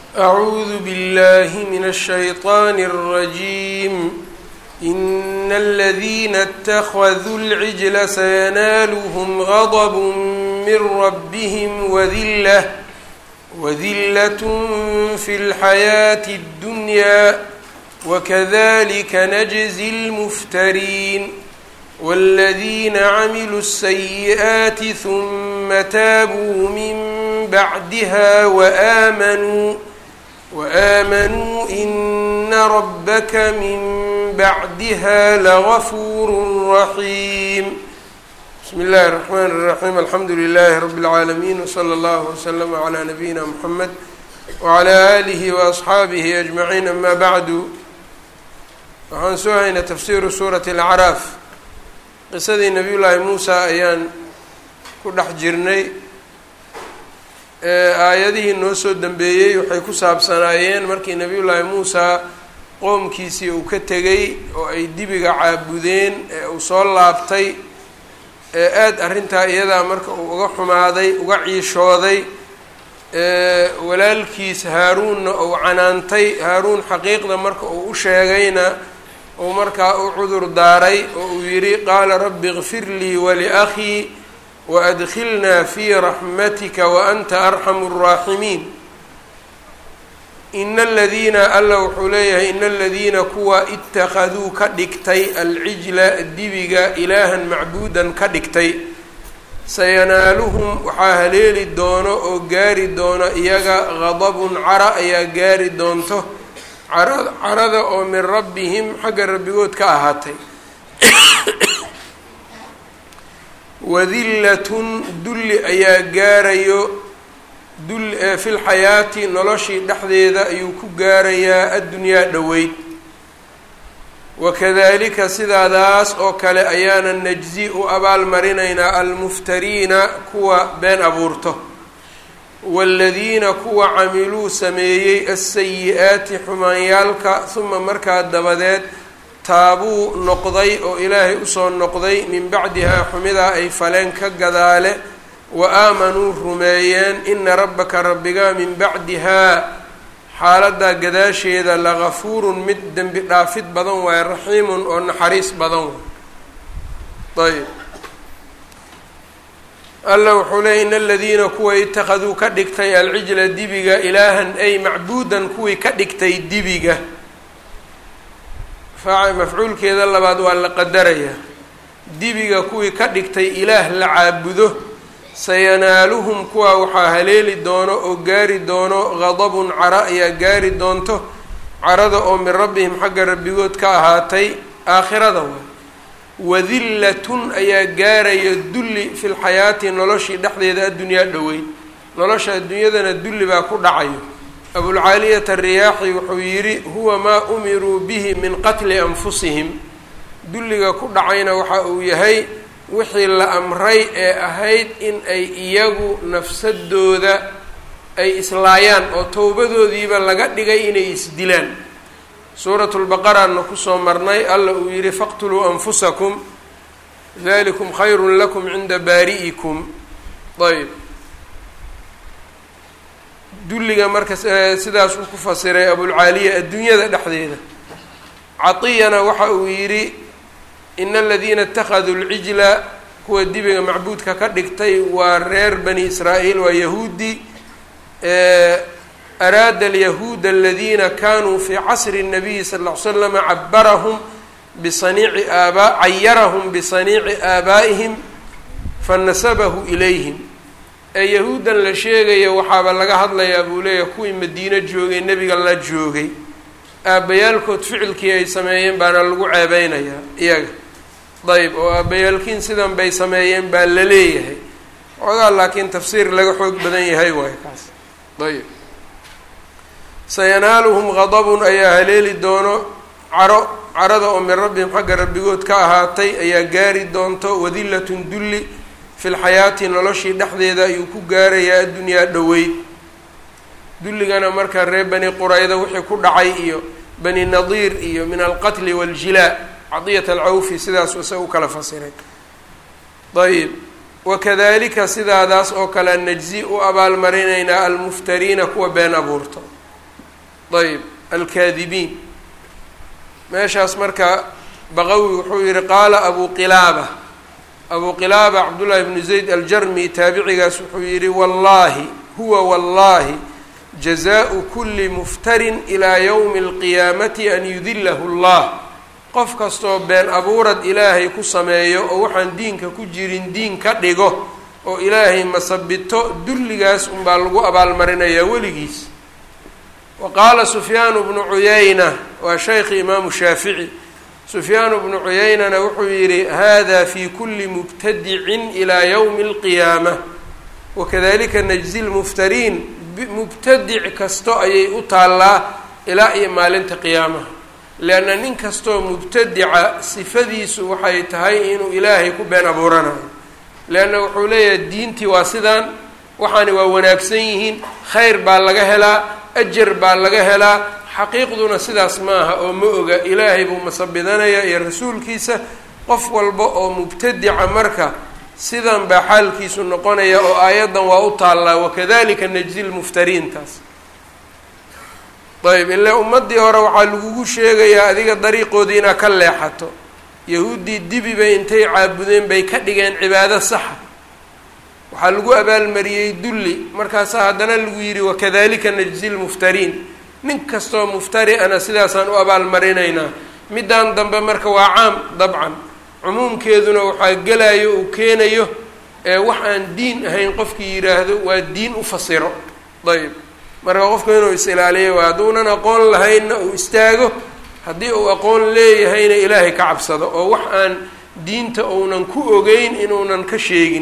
أعوذ بالله من الشيطان الرجيم إن الذين اتخذوا العجل سينالهم غضب من ربهم وذلة وذلة في الحياة الدنيا وكذلك نجزي المفترين والذين عملوا السيئات ثم تابوا من بعدها وآمنوا وآمنوا إن ربك من بعدها لغفور رحيم بسم الله الرحمن الرحيم الحمد لله رب العالمين وصلى الله وسلم على نبينا محمد وعلى آله وأصxaabihi أجمعين أما bعdu waxaan soo haynay tafsiru suuraة الأcraaf qisadii nabiy llaahi muusa ayaan ku dhex jirnay aayadihii noo soo dambeeyey waxay ku saabsanaayeen markii nabiy llaahi muusa qoomkiisii uu ka tegay oo ay dibiga caabudeen ee uu soo laabtay ee aada arrintaa iyadaa marka uu uga xumaaday uga ciishooday walaalkiis haaruunna uu canaantay haaruun xaqiiqda marka uu u sheegayna uu markaa u cudur daaray oo uu yidhi qaala rabbi kfir lii waliakhii waadkhilnaa fii raxmatika waanta arxamu الraaximiin ina aladiina alla wuxuu leeyahay ina aladiina kuwa itakaduu ka dhigtay alcijla dibiga ilaahan macbuudan ka dhigtay sayanaaluhum waxaa haleeli doono oo gaari doono iyaga gadabun cara ayaa gaari doonto cara carada oo min rabbihim xagga rabbigood ka ahaatay wadillatun dulli ayaa gaarayo dul fi lxayaati noloshii dhexdeeda ayuu ku gaarayaa addunyaa dhoweyd wakadalika sidaadaas oo kale ayaana najzi u abaalmarinaynaa almuftariina kuwa been abuurto waaladiina kuwa camiluu sameeyey asayi-aati xumaanyaalka huma markaa dabadeed taabuu noqday oo ilaahay usoo noqday min bacdihaa xumidaa ay faleen ka gadaale wa aamanuu rumeeyeen ina rabbaka rabbiga min bacdihaa xaaladaa gadaasheeda lagafuurun mid dembi dhaafid badan waaye raxiimun oo naxariis badan waay ayb alla wuxuu leeyay in aladiina kuwa itakaduu ka dhigtay alcijla dibiga ilaahan ay macbuudan kuwii ka dhigtay dibiga mafcuulkeeda labaad waa la qadarayaa dibiga kuwii ka dhigtay ilaah la caabudo sayanaaluhum kuwaa waxaa haleeli doono oo gaari doono gadabun cara ayaa gaari doonto carada oo min rabbihim xagga rabbigood ka ahaatay aakhirada waay wadillatun ayaa gaaraya dulli fi lxayaati noloshii dhexdeeda addunyaa dhoweyd nolosha adduunyadana dulli baa ku dhacayo abulcaaliyata ariyaaxi wuxuu yidhi huwa maa umiruu bihi min qatli anfusihim dulliga ku dhacayna waxa uu yahay wixii la amray ee ahayd in ay iyagu nafsadooda ay islaayaan oo towbadoodiiba laga dhigay inay isdilaan suuratu lbaqaraana kusoo marnay alla uu yidhi faqtuluu anfusakum dalikum khayrun lakum cinda baari'ikum ayb dulliga marka sidaas uu ku fasiray abulcaaliya adduunyada dhexdeeda catiyana waxa uu yidhi ina aladiina itakaduu lcijla kuwa dibiga macbuudka ka dhigtay waa reer bani israa'iil waa yahuudi araada alyahuuda aladiina kanuu fii casri الnabiyi sal ll ly slama cabarahum bisaniici aaba cayarahum bisaniici aabaa'ihim fanasabahu ilayhim ee yahuuddan la sheegaya waxaaba laga hadlayaa buu leeyahay kuwii madiino joogay nebiga la joogay aabbayaalkood ficilkii ay sameeyeen baana lagu ceebeynayaa iyaga dayb oo aabbayaalkiin sidan bay sameeyeen baa la leeyahay xoogaa laakiin tafsiir laga xoog badan yahay waayo kaas ayb sayanaaluhum gadabun ayaa haleeli doono caro carada oo min rabbihim xagga rabbigood ka ahaatay ayaa gaari doonto wadillatun dulli fi lxayaati noloshii dhexdeeda ayuu ku gaarayaa addunyaa dhoweyd dulligana marka reer bani qurayda wixii ku dhacay iyo bani nadiir iyo min alqatli waaljilaa cadiyat alcawfi sidaas isaga u kala fasiray ayb wakadalika sidaadaas oo kale najzi u abaalmarinaynaa almuftariina kuwa been abuurto ayb alkaadibiin meeshaas marka baqawi wuxuu yihi qaala abu qilaaba abu qilaaba cabdullaahi bnu zayd aljarmi taabicigaas wuxuu yihi wallaahi huwa wallaahi jazaau kuli muftarin ilaa yowmi alqiyaamati an yudilahu allah qof kastoo been abuurad ilaahay ku sameeyo oo waxaan diinka ku jirin diin ka dhigo oo ilaahay masabito dulligaas unbaa lagu abaalmarinayaa weligiis wa qaala sufyaanu bnu cuyayna waa shaykhi imaamu shaafici sufyaanu bnu cuyaynana wuxuu yidhi hada fi kuli mubtadicin ilaa yowmi alqiyaama wakadalika najzi lmuftariin mubtadic kasto ayay u taallaa ilaa iyo maalinta qiyaamaha leanna nin kastoo mubtadica sifadiisu waxay tahay inuu ilaahay ku been abuuranayo leanna wuxuu leeyahay diintii waa sidaan waxaani waa wanaagsan yihiin khayr baa laga helaa ajar baa laga helaa xaqiiqduna sidaas maaha oo ma oga ilaahay buu masabidanaya iyo rasuulkiisa qof walba oo mubtadica marka sidan baa xaalkiisu noqonaya oo aayaddan waa u taallaa wakadalika najzi lmuftariin taas ayb ile ummaddii hore waxaa lagugu sheegayaa adiga dariiqoodii inaad ka leexato yahuuddii dibi bay intay caabudeen bay ka dhigeen cibaado saxa waxaa lagu abaalmariyey dulli markaasaa haddana lagu yidhi wakadalika najzi lmuftariin nin kastoo muftari ana sidaasaan u abaalmarinaynaa middan dambe marka waa caam dabcan cumuumkeeduna waxaa gelayo uu keenayo ee wax aan diin ahayn qofkii yidhaahdo waa diin u fasiro ayb marka qofku inuu is-ilaaliyo waa hadduunan aqoon lahaynna uu istaago haddii uu aqoon leeyahayna ilaahay ka cabsado oo wax aan diinta uunan ku ogeyn inuunan ka sheegin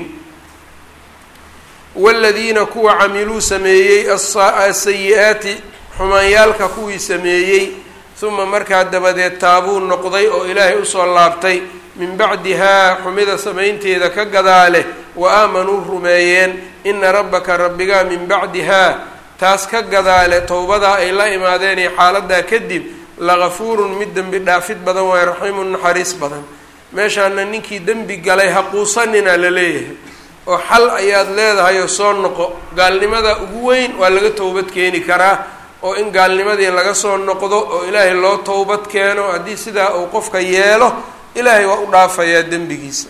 waladiina kuwa camiluu sameeyey asayi-aati xumaanyaalka kuwii sameeyey uma markaa dabadeed taabuu noqday oo ilaahay usoo laabtay min bacdihaa xumida samaynteeda ka gadaale wa aamanuu rumeeyeen ina rabbaka rabbigaa min bacdihaa taas ka gadaale towbadaa ay la imaadeen iyo xaaladaa kadib lagafuurun mid dembi dhaafid badan waayo raxiimun naxariis badan meeshaana ninkii dembi galay haquusanina la leeyahay oo xal ayaad leedahay oo soo noqo gaalnimada ugu weyn waa laga towbad keeni karaa oo in gaalnimadii laga soo noqdo oo ilaahay loo towbad keeno haddii sidaa uu qofka yeelo ilaahay waa u dhaafayaa dembigiisa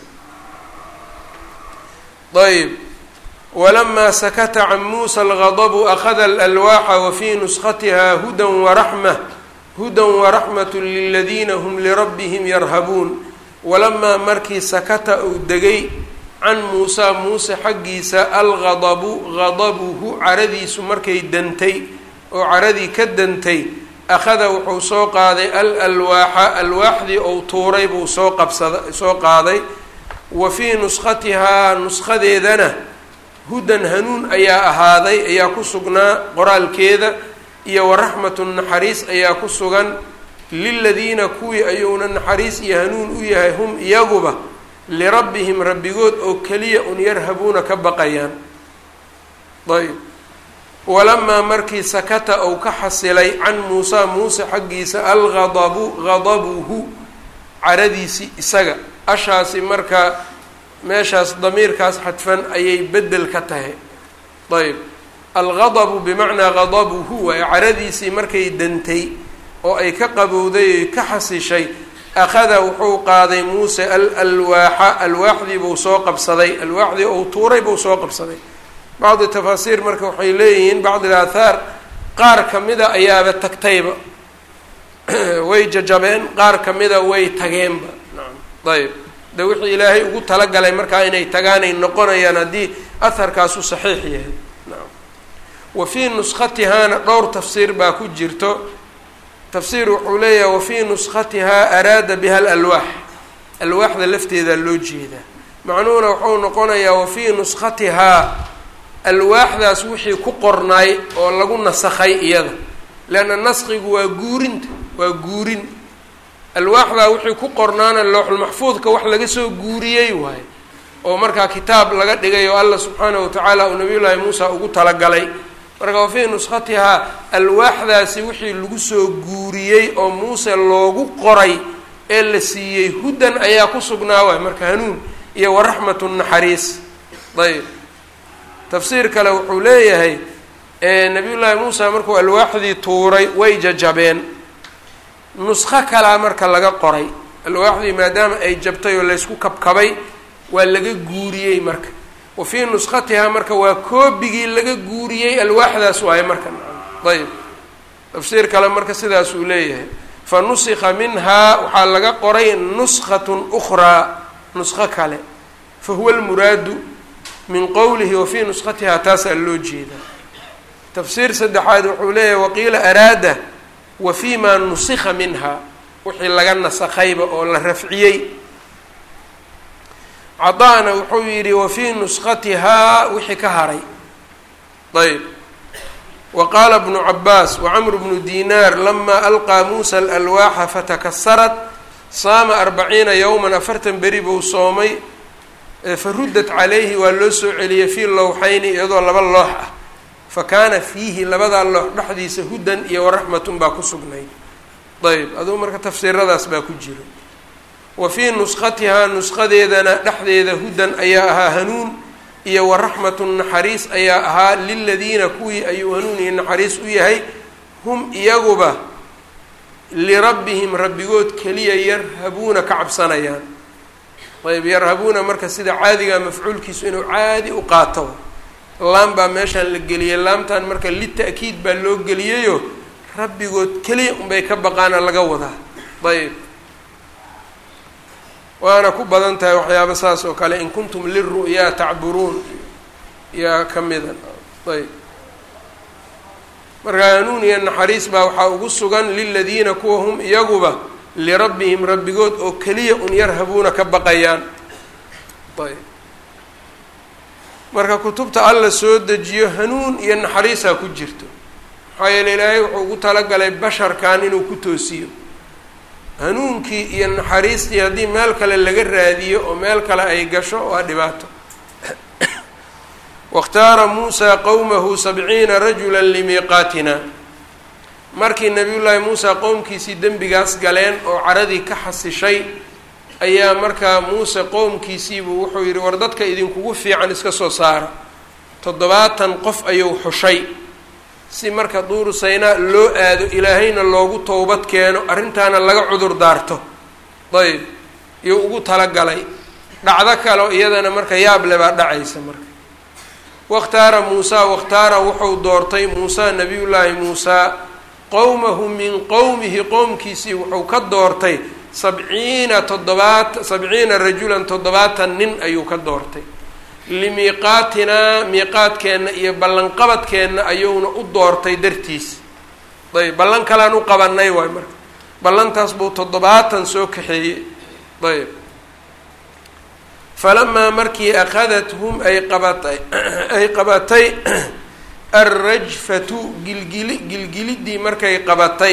ayb walamaa sakata can muusa algadabu akhada alalwaaxa wa fii nuskhatiha hudan waraxma hudan waraxmatu liladiina hum lirabbihim yarhabuun walamaa markii sakata uu degay can muusaa muuse xaggiisa algadabu gadabuhu caradiisu markay dantay oo caradii ka dantay akhada wuxuu soo qaaday al alwaaxa alwaaxdii ou tuuray buu soo qabsada soo qaaday wa fii nuskhatihaa nuskhadeedana hudan hanuun ayaa ahaaday ayaa ku sugnaa qoraalkeeda iyo waraxmatun naxariis ayaa ku sugan liladiina kuwii ayuuna naxariis iyo hanuun u yahay hum iyaguba lirabbihim rabbigood oo keliya un yarhabuuna ka baqayaan ayb walamaa markii sakata ou ka xasilay can muusaa muuse xaggiisa algadabu gadabuhu caradiisii isaga ashaasi marka meeshaas damiirkaas xadfan ayay bedel ka tahay ayb algadabu bimacnaa gadabuhu waaye caradiisii markay dantay oo ay ka qabowday oy ka xasishay akhada wuxuu qaaday muuse al alwaaxa alwaaxdii buu soo qabsaday alwaaxdii ou tuuray buu soo qabsaday bacdi tafaasiir marka waxay leeyihiin bacdi aathaar qaar kamida ayaaba tagtayba way jajabeen qaar kamida way tageenba nacam ayb de wixii ilaahay ugu talagalay markaa inay tagaanay noqonayaan haddii aharkaasu saxiix yahay nacam wa fii nuskhatihaana dhowr tafsiir baa ku jirto tafsiir wuxuu leeyahay wa fii nuskhatihaa araada biha alalwaax alwaaxda lafteedaa loo jeedaa macnuhuna wuxuu noqonayaa wa fii nuskhatihaa alwaaxdaas wixii ku qornaay oo lagu nasakhay iyada leanna naskigu waa guurinta waa guurin alwaaxdaa wixii ku qornaana looxulmaxfuudka wax laga soo guuriyey waayo oo markaa kitaab laga dhigay oo allah subxaanahu watacaala uu nabiyullaahi muusa ugu talagalay marka wa fii nuskhatihaa alwaaxdaasi wixii lagu soo guuriyey oo muuse loogu qoray ee la siiyey hudan ayaa ku sugnaa waay marka hanuun iyo waraxmatu naxariis ayb tafsiir kale wuxuu leeyahay nabiyullaahi muusa markuu alwaaxdii tuuray way jajabeen nuskho kalaa marka laga qoray alwaaxdii maadaama ay jabtay oo laysku kabkabay waa laga guuriyey marka wa fii nuskhatihaa marka waa koobigii laga guuriyey alwaaxdaas waaye marka ayb tafsiir kale marka sidaas uu leeyahay fa nusikha minhaa waxaa laga qoray nuskhatun ukhraa nuskho kale fa huwa almuraadu min qowlihi wa fii nuskhatihaa taasaa loo jeedaa tafsiir saddexaad wuxuu leeyahay waqiila araada wa fii maa nusikha minha wixii laga nasakhayba oo la rafciyey cadaana wuxuu yidhi wa fii nuskhatihaa wixii ka haray ayb wa qaala bnu cabaas wacamru bnu dinaar lamaa alqaa muusa alalwaaxa fatakasarat saama arbaciina yowman afartan beri buu soomay faruddat calayhi waa loo soo celiyey fii lowxayni iyadoo laba loox ah fa kaana fiihi labadaa loox dhexdiisa hudan iyo waraxmatun baa ku sugnayd ayb aduu marka tafsiiradaas baa ku jira wa fii nuskhatihaa nusqadeedana dhexdeeda hudan ayaa ahaa hanuun iyo waraxmatun naxariis ayaa ahaa liladiina kuwii ayuu hanuun iyo naxariis u yahay hum iyaguba lirabbihim rabbigood keliya yarhabuuna ka cabsanayaan ayb yarhabuuna marka sida caadiga mafcuulkiisu inuu caadi u qaato laam baa meeshaan la geliyey laamtan marka lita'kiid baa loo geliyayo rabbigood keliya unbay ka baqaana laga wadaa ayb waana ku badan tahay waxyaaba saas oo kale in kuntum liru'yaa tacburuun yaa ka mida ayb marka hanuun iyo naxariis baa waxaa ugu sugan liladiina kuwa hum iyaguba lirabbihim rabbigood oo keliya un yarhabuuna ka baqayaan ayb marka kutubta alla soo dejiyo hanuun iyo naxariisaa ku jirto maxaa yeele ilaahay wuxuu ugu talagalay basharkan inuu ku toosiyo hanuunkii iyo naxariistii haddii meel kale laga raadiyo oo meel kale ay gasho waa dhibaato wakhtaara muusaa qowmahu sabciina rajula limiiqaatina markii nabiyullaahi muusaa qowmkiisii dembigaas galeen oo caradii ka xasishay ayaa markaa muuse qowmkiisiibuu wuxuu yidhi war dadka idinkugu fiican iska soo saara toddobaatan qof ayuu xushay si marka duuru saynaa loo aado ilaahayna loogu towbad keeno arrintaana laga cudur daarto ayb iyuu ugu talagalay dhacdo kaleo iyadana marka yaable baa dhacaysa marka wakhtaara muusaa wakhtaara wuxuu doortay muusaa nabiyullaahi muusaa qowmahu min qowmihi qowmkiisii wuxuu ka doortay sabciina toddobaat sabciina rajulan toddobaatan nin ayuu ka doortay limiiqaatinaa miiqaadkeenna iyo ballanqabadkeenna ayuuna u doortay dartiis ayb ballan kalaan u qabanay waay marka ballantaas buu toddobaatan soo kaxeeyey ayb falamaa markii akadathum ay qabatay ay qabatay alrajfatu gilgili gilgiliddii markay qabatay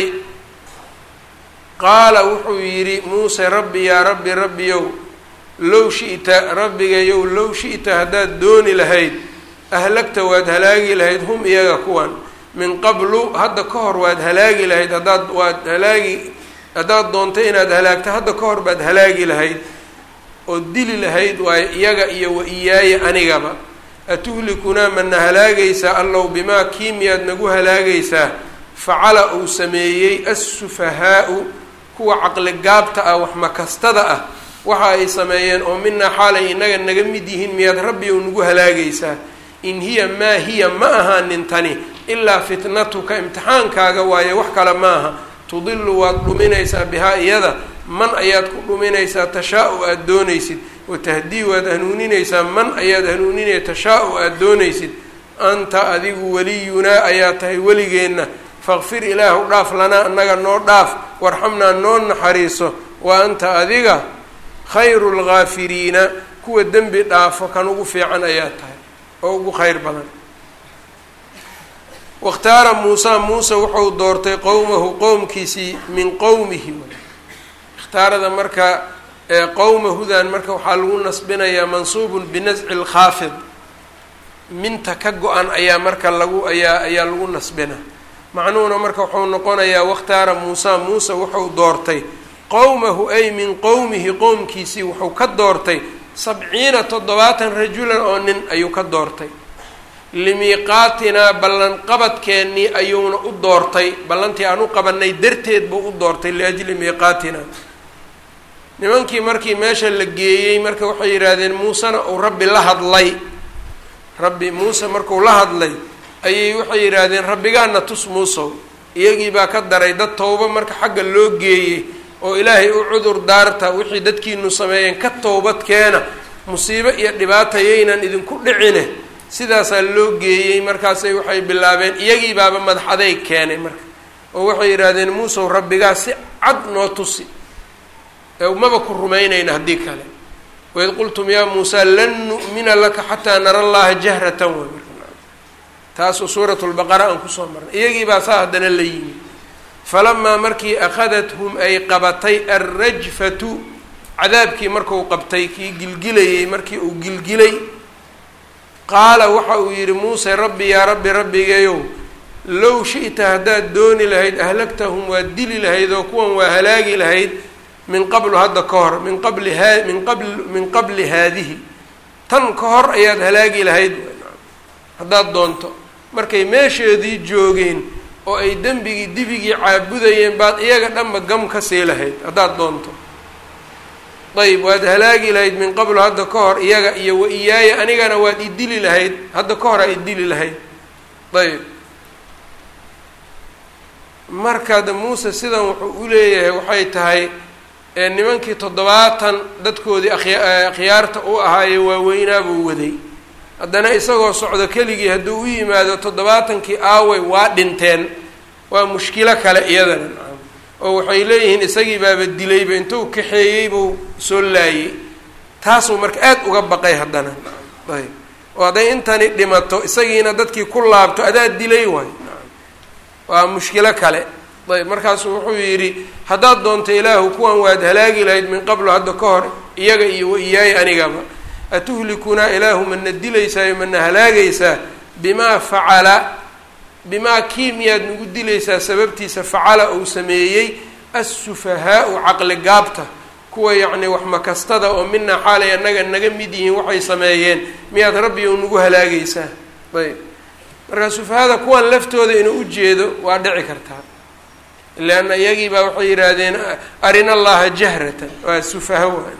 qaala wuxuu yidhi muuse rabbi yaa rabbi rabbiyow low shi'ta rabbigayow low shi'ta haddaad dooni lahayd ahlagta waad halaagi lahayd hum iyaga kuwan min qablu hadda ka hor waad halaagi lahayd haddaad waad halaagi haddaad doontay inaad halaagto hadda ka hor baad halaagi lahayd oo dili lahayd waayo iyaga iyo wa iyaaya anigaba atuhlikunaa mana halaagaysaa allow bimaa kiimiyaad nagu halaagaysaa facala uu sameeyey assufahaau kuwa caqligaabta ah wax makastada ah waxa ay sameeyeen oo minaa xaalay innaga naga mid yihiin miyaad rabbi ou nagu halaagaysaa in hiya maa hiya ma ahaanin tani ilaa fitnatuka imtixaankaaga waaye wax kale maaha tudilu waad dhuminaysaa bihaa iyada man ayaad ku dhuminaysaa tashaa-u aada doonaysid watahdii waad hanuuninaysaa man ayaad hanuuninaya tashaa-u aada doonaysid anta adigu weliyunaa ayaa tahay weligeenna faqfir ilaahu dhaaf lanaa annaga noo dhaaf warxamnaa noo naxariiso wa anta adiga khayru lgaafiriina kuwa dembi dhaafo kan ugu fiican ayaa tahay oo ugu kheyr badan wakhtaara muusaa muuse wuxuu doortay qowmahu qowmkiisii min qowmihi ikhtaarada marka qowmahudan marka waxaa lagu nasbinayaa mansuubun binasci lkhaafid minta ka go-an ayaa marka lagu ayaa ayaa lagu nasbina macnuhuna marka wuxuu noqonayaa wakhtaara muusaa muuse wuxuu doortay qowmahu ay min qowmihi qowmkiisii wuxuu ka doortay sabciina toddobaatan rajulan oo nin ayuu ka doortay limiiqaatinaa ballanqabadkeennii ayuuna u doortay ballantii aan u qabanay darteed buu u doortay liajli miiqaatinaa nimankii markii meesha la geeyey marka waxay yidhaahdeen muusena uu rabbi la hadlay rabbi muuse markuu la hadlay ayay waxay yidhaahdeen rabbigaana tus muusow iyagii baa ka daray dad towbo marka xagga loo geeyey oo ilaahay u cudur daarta wixii dadkiinu sameeyeen ka towbad keena musiibo iyo dhibaata yaynan idinku dhicine sidaasaa loo geeyey markaasay waxay bilaabeen iyagii baaba madax adeyg keenay marka oo waxay yidhaahdeen muusow rabbigaa si cad noo tusi maba ku rumaynayna haddii kale waid qultum yaa muusaa lan nu'mina laka xataa nara allaha jahratan way marka taasuu suuratu lbaqara aan kusoo marnay iyagii baa saa haddana la yimi falamaa markii akhadathum ay qabatay alrajfatu cadaabkii marku qabtay kii gilgilayey markii uu gilgilay qaala waxa uu yidhi muuse rabbi yaa rabbi rabbigeeyow low shi'ta haddaad dooni lahayd ahlagtahum waad dili lahayd oo kuwan waa halaagi lahayd min qablu hadda ka hor min qabli haa min qabl min qabli haadihi tan ka hor ayaad halaagi lahayd haddaad doonto markay meesheedii joogeen oo ay dembigii dibigii caabudayeen baad iyaga dhanba gam ka sii lahayd haddaad doonto ayb waad halaagi lahayd min qablu hadda ka hor iyaga iyo wa iyaaya anigana waad idili lahayd hadda ka hor aa idili lahayd ayb markada muuse sidan wuxuu u leeyahay waxay tahay nimankii toddobaatan dadkoodii akhya akhyaarta u ahaaye waaweynaa buu waday haddana isagoo socdo keligii hadduu u yimaado toddobaatankii aaway waa dhinteen waa mushkilo kale iyadana oo waxay leeyihiin isagii baaba dilayba intuu kaxeeyey buu soo laayey taasuu marka aad uga baqay haddana ayb oo hadday intani dhimato isagiina dadkii ku laabto adaa dilay waay waa mushkilo kale ayb markaasuu wuxuu yidhi haddaad doonto ilaahu kuwan waad halaagi lahayd min qablu hadda ka hor iyaga iyo wa iyaaya anigaba atuhlikunaa ilaahu mana dilaysaayo mana halaagaysaa bimaa facala bimaa kii miyaad nagu dilaysaa sababtiisa facala uu sameeyey assufahaau caqli gaabta kuwa yacni wax makastada oo minaa xaalay annaga naga mid yihiin waxay sameeyeen miyaad rabbi ou nagu halaagaysaa ayb marka sufahada kuwan laftooda inuu ujeedo waa dhici kartaa leanna iyagii baa waxay yidhaahdeen arina allaha jahratan waa sufaha waa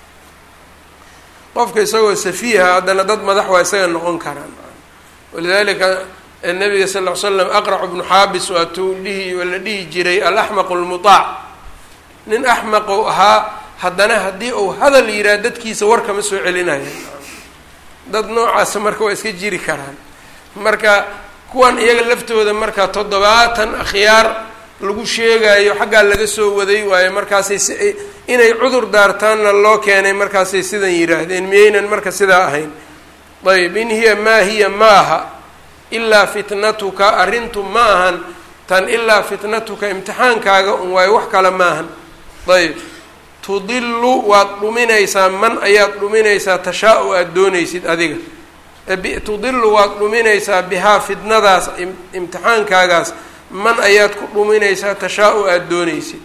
qofka isagoo safiiha haddana dad madax waa isaga noqon karaan walidalika nabiga sal ll ly slam aqrac bnu xaabis waatuu dhihi la dhihi jiray alaxmaqu lmutaac nin axmaqou ahaa haddana haddii uu hadal yidhaah dadkiisa war kama soo celinaya dad noocaasa marka waa iska jiri karaan marka kuwan iyaga laftooda marka toddobaatan akhyaar lagu sheegayo xaggaa laga soo waday waayo markaasay si inay cudur daartaanna loo keenay markaasay sidan yidhaahdeen miyaynan marka sidaa ahayn ayb in hiya maa hiya maaha ilaa fitnatuka arrintu ma ahan tan ilaa fitnatuka imtixaankaaga un waayo wax kale maahan ayb tudilu waad dhuminaysaa man ayaad dhuminaysaa tashaa-u aada doonaysid adiga tudilu waad dhuminaysaa bihaa fitnadaas imtixaankaagaas man ayaad ku dhuminaysaa tashaa-u aada doonaysid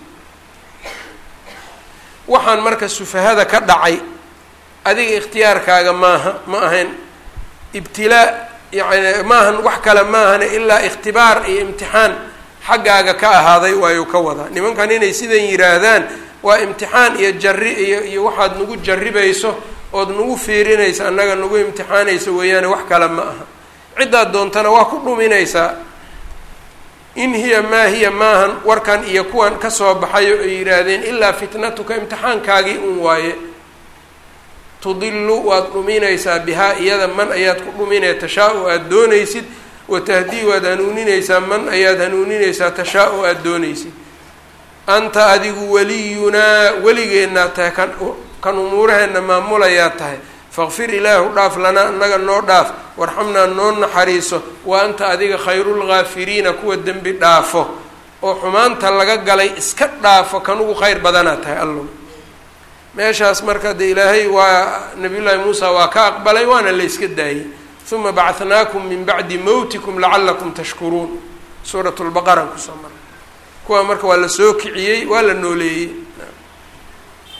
waxaan marka sufahada ka dhacay adiga ikhtiyaarkaaga maaha ma ahayn ibtilaa yani maahan wax kale maahane ilaa ikhtibaar iyo imtixaan xaggaaga ka ahaaday waayuu ka wadaa nimankan inay sidan yidhaahdaan waa imtixaan iyo jari iyo iyo waxaad nagu jarribayso ood nagu fiirinaysa annaga nagu imtixaanayso weeyaane wax kale ma aha ciddaad doontana waa ku dhuminaysaa in hiya maa hiya maahan warkan iyo kuwan kasoo baxayo ay yidhaahdeen ilaa fitnatuka imtixaankaagii un waaye tudilu waad dhuminaysaa bihaa iyada man ayaad ku dhuminaya tashaa-u aada doonaysid watahdii waad hanuuninaysaa man ayaad hanuuninaysaa tashaa-u aada doonaysid anta adigu weliyunaa weligeennaa tahay kan kan umuuraheenna maamulayaa tahay faqfir ilaahu dhaaf lanaa annaga noo dhaaf warxamnaa noo naxariiso wa anta adiga khayrulgaafiriina kuwa dembi dhaafo oo xumaanta laga galay iska dhaafo kan ugu khayr badanaa tahay allow meeshaas marka de ilaahay waa nabiyullaahi muusa waa ka aqbalay waana la yska daayey uma bacathnaakum min bacdi mowtikum lacalakum tashkuruun suurat lbaqara kusoo mara kuwa marka waa la soo kiciyey waa la nooleeyey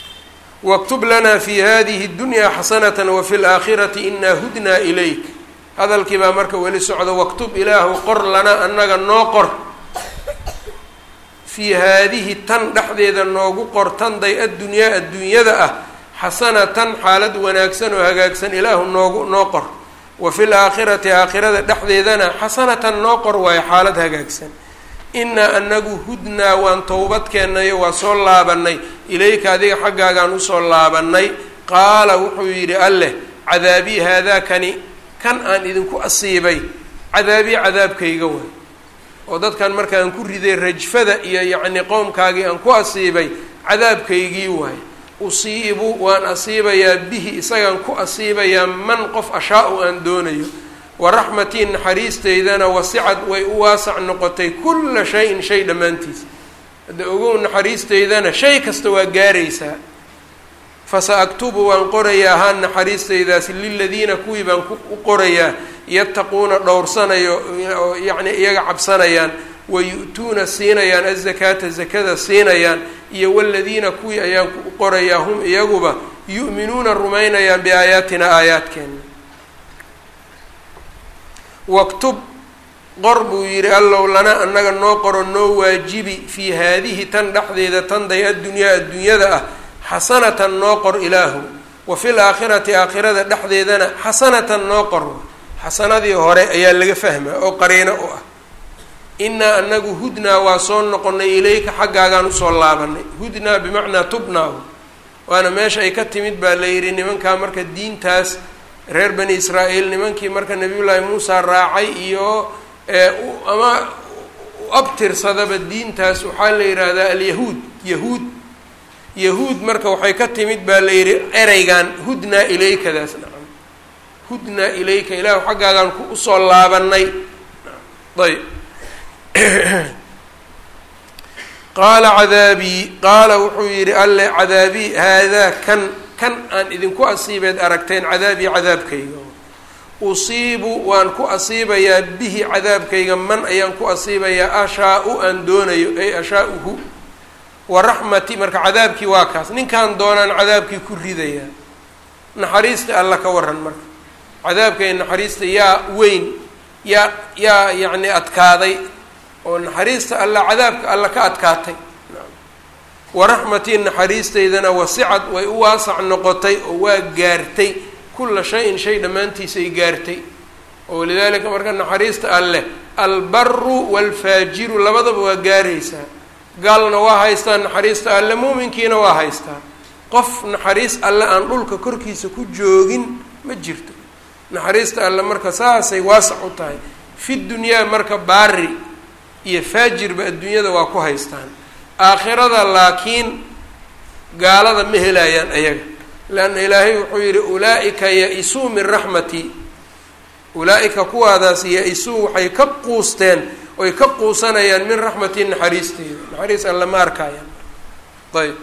waktub lanaa fi hadihi اdunya xasanata wafi اlaakhirati inaa hudnaa ilayk hadalkii baa marka weli socda waktub ilaahu qor lana annaga noo qor fii haadihi tan dhexdeeda noogu qor tanday addunyaa adduunyada ah xasanatan xaalad wanaagsan oo hagaagsan ilaahu noogu noo qor wa fil aakhirati aakhirada dhexdeedana xasanatan noo qor waayo xaalad hagaagsan innaa anagu hudnaa waan towbad keennayo waa soo laabanay ilayka adiga xaggaagaan usoo laabanay qaala wuxuu yidhi alleh cadaabii haadaakani kan aan idinku asiibay cadaabii cadaabkayga waay oo dadkan markaan ku riday rajfada iyo yacni qowmkaagii aan ku asiibay cadaabkaygii waay usiibu waan asiibayaa bihi isagaan ku asiibayaa man qof ashaa-u aan doonayo wa raxmatii naxariisteydana wasicad way u waasac noqotay kulla shay-in shay dhammaantiis hadda ogow naxariisteydana shay kasta waa gaaraysaa fasa aktubu waan qorayaa haa naxariisteydaasi liladiina kuwii baan u qorayaa yattaquuna dhowrsanayo oo yacni iyaga cabsanayaan wa yu-tuuna siinayaan azakaata zakada siinayaan iyo waladiina kuwii ayaan u qorayaa hum iyaguba yu'minuuna rumaynayaan biaayaatina aayaadkeena waktub qor buu yidhi allow lana annaga noo qoro noo waajibi fii haadihi tan dhexdeeda tanday addunyaa adduunyada ah xasanatan noo qor ilaahu wa fil aakhirati aakhirada dhexdeedana xasanatan noo qor xasanadii hore ayaa laga fahmaa oo qariino u ah innaa anagu hudnaa waa soo noqonay ilayka xaggaagaan usoo laabanay hudnaa bimacnaa tubnaa waana meesha ay ka timid baa la yidhi nimankaa marka diintaas reer bani israa'iil nimankii marka nabiyullaahi muusa raacay iyo ama u abtirsadaba diintaas waxaa la yidhaahdaa alyahuud yahuud yahuud marka waxay ka timid baa la yidhi ereygan hudnaa ilaykadaas nacam hudnaa ilayka ilaahu xaggaagaan ku usoo laabanay ayb qaala cadaabii qaala wuxuu yidhi alle cadaabii haadaa kan kan aan idinku asiibeed aragteen cadaabii cadaabkayga usiibu waan ku asiibayaa bihi cadaabkayga man ayaan ku asiibayaa ashaa-u aan doonayo ay ashaa-uhu wa raxmati marka cadaabkii waa kaas ninkaan doonaan cadaabkii ku ridayaa naxariista alla ka waran marka cadaabkay naxariista yaa weyn yaa yaa yacni adkaaday oo naxariista alla cadaabka alla ka adkaatay waraxmatii naxariisteydana wasicad way u waasac noqotay oo waa gaartay kulla shay-in shay dhammaantiis ay gaartay oo walidaalika marka naxariista alleh albaru waalfaajiru labadaba waa gaaraysaa gaalna waa haystaa naxariista alle muuminkiina waa haystaa qof naxariis alle aan dhulka korkiisa ku joogin ma jirto naxariista alle marka saasay waasac u tahay fi dunyaa marka baari iyo faajirba adduunyada waa ku haystaan aakhirada laakiin gaalada ma helayaan ayaga leanna ilaahay wuxuu yidhi ulaa-ika ya-isuu min raxmatii ulaa-ika kuwaadaas ya-isuu waxay ka quusteen oy ka quusanayaan min raxmatii naxariisteeda naxariis alle ma arkayaan ayb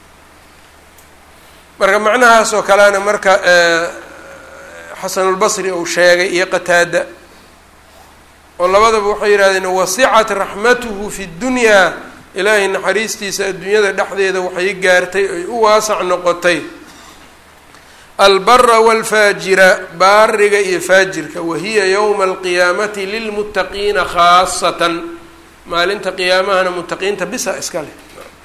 marka macnahaas oo kalena marka xasanulbasri uu sheegay iyo qataada oo labadaba waxay yidhahdeen wasicat raxmatuhu fi dunyaa ilaahay naxariistiisa adduunyada dhexdeeda waxay gaartay ay u waasac noqotay albara waalfaajira baariga iyo faajirka wahiya yowma alqiyaamati lilmuttaqiina khaasatan maalinta qiyaamahana muttaqiinta bisa iska leh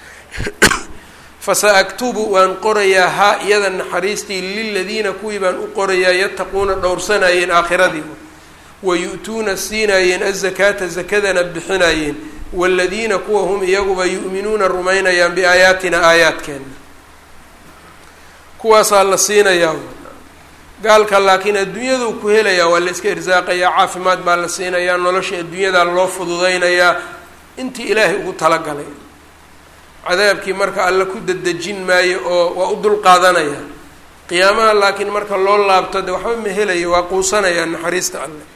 fasa aktubu waan qorayaa haa iyada naxariistii liladiina kuwii baan u qorayaa yattaquuna dhowrsanayeen aakhiradii wayu-tuuna siinaayeen azakaata zakadana bixinayeen waaladiina kuwa hum iyaguba yu'minuuna rumaynayaan biaayaatina aayaadkeena kuwaasaa la siinayaa gaalka laakiin adduunyaduu ku helayaa waa la iska irsaaqayaa caafimaad baa la siinayaa nolosha adduunyadaa loo fududaynayaa intii ilaahay ugu talagalay cadaabkii marka alle ku dadejin maayo oo waa u dul qaadanaya qiyaamaha laakiin marka loo laabto de waxba ma helayo waa quusanayaa naxariista alle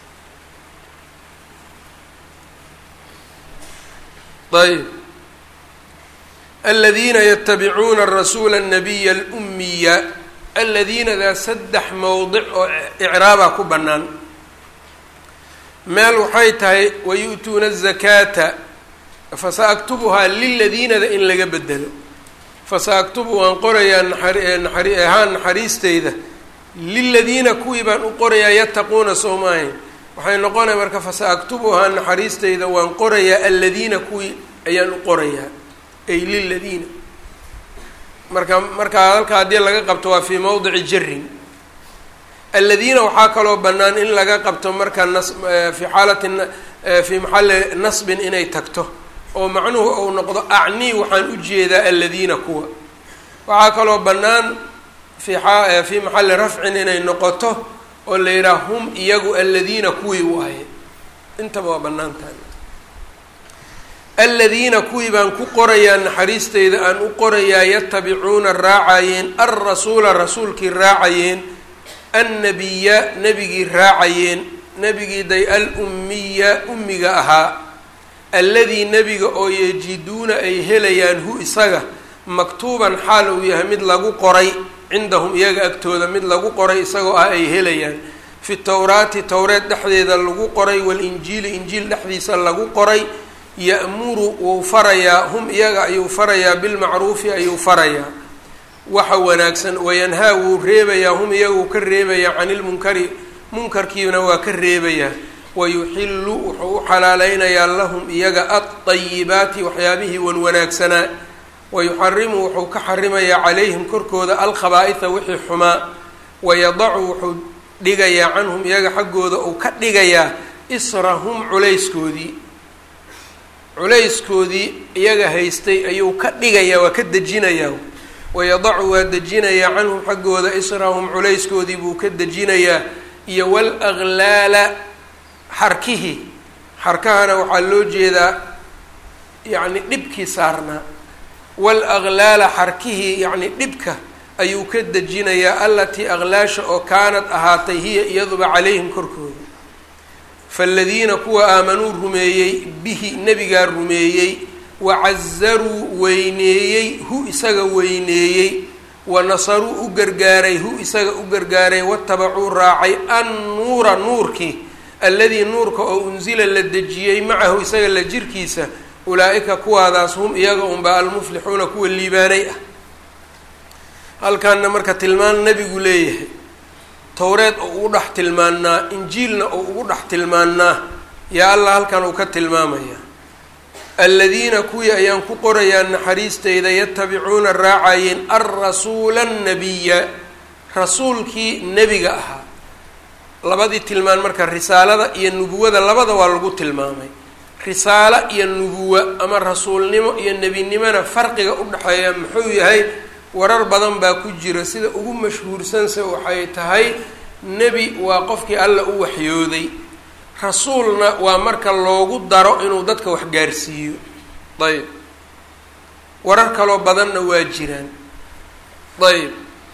ayb aladiina yatabicuuna rasuula الnabiya اlumiya aladiinadaa saddex mowdic oo icraabaa ku bannaan meel waxay tahay wayu'tuuna الzakaata fasaaktubuhaa liladiinada in laga bedelo fasaaktubu waan qorayaa naxari ahaan naxariisteyda liladiina kuwii baan u qorayaa yattaquuna soo maahayn waxay noqonaya marka fasa aktubuhaa naxariistayda waan qorayaa aladiina kuwii ayaan u qorayaa ay liladiina marka markaa halka haddii laga qabto waa fii mowdici jarin aladiina waxaa kaloo bannaan in laga qabto marka nas fi xaalati fii maxalli nasbin inay tagto oo macnuhu uu noqdo acnii waxaan u jeedaa aladiina kuwa waxaa kaloo bannaan fi a fii maxalli rafcin inay noqoto oo la yidhaha hum iyagu aladiina kuwii waaye intaba waa bannaan tahay aladiina kuwii baan ku qorayaa naxariisteyda aan u qorayaa yatabicuuna raacayeen alrasuula rasuulkii raacayeen annabiya nebigii raacayeen nebigii day al-ummiya ummiga ahaa alladii nebiga oo yajiduuna ay helayaan hu isaga maktuuban xaal uu yahay mid lagu qoray cindahum iyaga agtooda mid lagu qoray isagoo ah ay helayaan fi towraati towreed dhexdeeda lagu qoray walinjiili injiil dhexdiisa lagu qoray ya'muru wuu farayaa hum iyaga ayuu farayaa bilmacruufi ayuu farayaa waxa wanaagsan wayanhaa wuu reebayaa hum iyaga uu ka reebayaa cani lmunkari munkarkiina waa ka reebayaa wayuxillu wuxuu u xalaaleynayaa lahum iyaga alطayibaati waxyaabihii wan wanaagsanaa wayuxarimu wuxuu ka xarimayaa calayhim korkooda alkhabaa'iha wixii xumaa wayadacu wuxuu dhigayaa canhum iyaga xaggooda uu ka dhigayaa israhum culayskoodii culayskoodii iyaga haystay ayuu ka dhigayaa waa ka dejinayaa wayadacu waa dejinayaa canhum xaggooda israhum culayskoodii buu ka dejinayaa iyo walaklaala xarkihii xarkahana waxaa loo jeedaa yacni dhibkii saarnaa walaklaala xarkihii yacni dhibka ayuu ka dejinayaa allatii aklaasha oo kaanad ahaatay hiya iyaduba calayhim korkooda faaladiina kuwa aamanuu rumeeyey bihi nebigaa rumeeyey wacazaruu weyneeyey hu isaga weyneeyey wa nasaruu u gargaaray hu isaga u gargaaray watabacuu raacay annuura nuurkii alladii nuurka oo unsila la dejiyey macahu isaga la jirkiisa ulaa-ika kuwaadaas hum iyaga unbaa almuflixuuna kuwa liibaanay ah halkaana marka tilmaan nebigu leeyahay towreed oo ugu dhex tilmaannaa injiilna oo ugu dhex tilmaannaa yaa allah halkan uu ka tilmaamaya aladiina kuwii ayaan ku qorayaa naxariisteyda yatabicuuna raacayeen alrasuula annabiya rasuulkii nebiga ahaa labadii tilmaan marka risaalada iyo nubuwada labada waa lagu tilmaamay risaalo iyo nubuwa ama rasuulnimo iyo nebinimona farqiga u dhexeeya muxuu yahay warar badan baa ku jira sida ugu mashhuursanse waxay tahay nebi waa qofkii alla u waxyooday rasuulna waa marka loogu daro inuu dadka wax gaarsiiyo ayb warar kaloo badanna waa jiraan ayb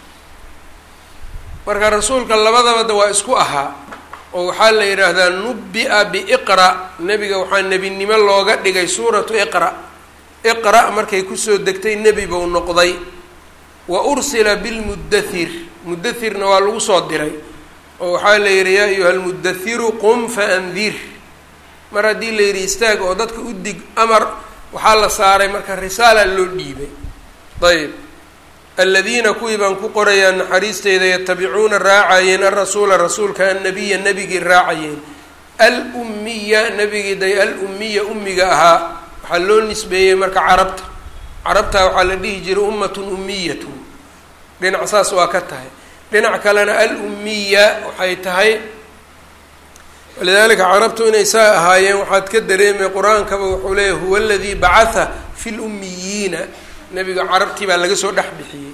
marka rasuulka labadabada waa isku ahaa oo waxaa la yidhaahdaa nubbi-a biiqra nebiga waxaa nebinimo looga dhigay suuratu iqra iqra markay kusoo degtay nebi buu noqday wa ursila bilmudathir mudathirna waa lagu soo diray oo waxaa la yidhi yaa ayuha almudathiru qum faandir mar haddii la yidhi istaag oo dadka u dig amar waxaa la saaray marka risaala loo dhiibay ayb aladiina kuwii baan ku qorayaa naxariisteyda yatabicuuna raacayeen alrasuula rasuulka annabiya nebigii raacayeen al-ummiya nebigii day al-ummiya ummiga ahaa waxaa loo nisbeeyey marka carabta carabta waxaa la dhihi jiray ummatun ummiyatun dhinac saas waa ka tahay dhinac kalena al-ummiya waxay tahay walidaalika carabtu inay saa ahaayeen waxaad ka dareemay qur-aankaba wuxuu leeyahy huwa aladii bacatha fi lummiyiina nebiga carabtii baa laga soo dhex bixiyey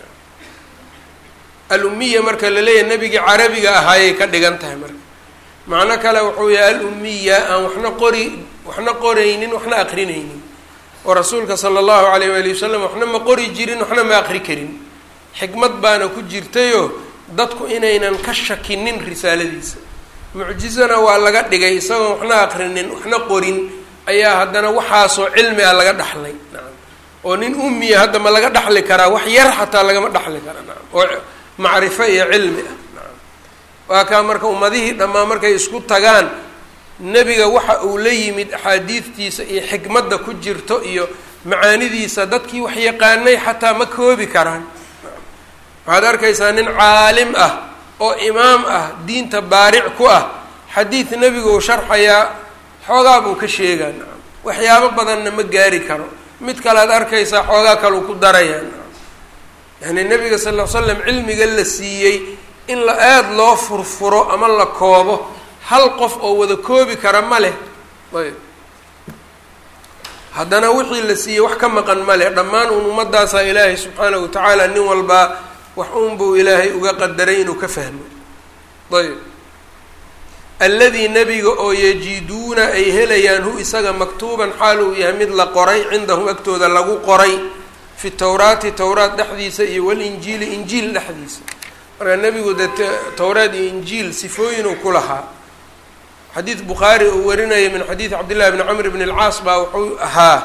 al-ummiya marka la leeyahay nebigii carabiga ahaayay ka dhigan tahay marka macno kale wuxuu yahay al-ummiya aan waxna qori waxna qoraynin waxna aqrinaynin oo rasuulka sala allahu alayh waali wasalam waxna ma qori jirin waxna ma aqri karin xikmad baana ku jirtayoo dadku inaynan ka shakinin risaaladiisa mucjizana waa laga dhigay isagoon waxna aqrinin waxna qorin ayaa haddana waxaasoo cilmi ah laga dhaxlay nacam oo nin ummiya hadda ma laga dhaxli karaa wax yar xataa lagama dhaxli karaa nacam oo macrifo iyo cilmi ah nacam waa kaa marka ummadihii dhammaan markay isku tagaan nebiga waxa uu la yimid axaadiidtiisa iyo xikmadda ku jirto iyo macaanidiisa dadkii wax yaqaanay xataa ma koobi karaan waxaad arkaysaa nin caalim ah oo imaam ah diinta baaric ku ah xadiid nebigu uu sharxayaa xoogaa buu ka sheegaa nacam waxyaabo badanna ma gaari karo mid kale ad arkaysaa xoogaa kaleu ku darayaa nacam yacni nebiga sal ll ly slam cilmiga la siiyey in la aada loo furfuro ama la koobo hal qof oo wada koobi kara ma leh ayb haddana wixii la siiyey wax ka maqan ma leh dhammaan uun ummadaasaa ilaahay subxaanahu watacaala nin walbaa wax uunbuu ilaahay uga qadaray inuu ka fahmo ayb alladii nebiga oo yajiduuna ay helayaan hu isaga maktuuban xaal uu yahay mid la qoray cindahum agtooda lagu qoray fi tawraati towraat dhexdiisa iyo walinjiili injiil dhexdiisa marka nebigu dee towraat iyo injiil sifooyinuu ku lahaa xadiid bukhaari uu warinaya min xadiidi cabdillahi bni camr bn اlcaas baa wuxuu ahaa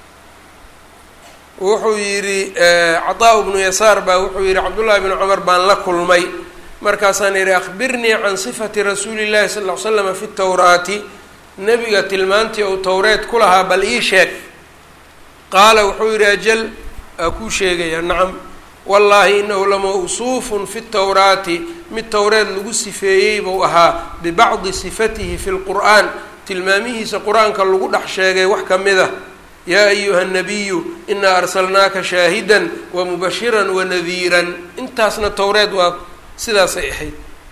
wuxuu yidhi caطaa bnu yasaar baa wuxuu yihi cabdullahi bni cumar baan la kulmay markaasaan yihi akhbirnii can sifati rasuuli llahi sal ll slama fi towraati nebiga tilmaantii ou towreed ku lahaa bal ii sheeg qaala wuxuu yihi ajal aa kuu sheegaya nacam wallaahi inahu lamawsuufun fi towraati mid towreed lagu sifeeyey buu ahaa bibacdi sifatihi fi lqur'aan tilmaamihiisa qur-aanka lagu dhex sheegay wax ka mid a yaa ayuha nabiyu inaa arsalnaaka shaahidan wamubashiran wanadiiran intaasna towreed waa sidaasay ahayd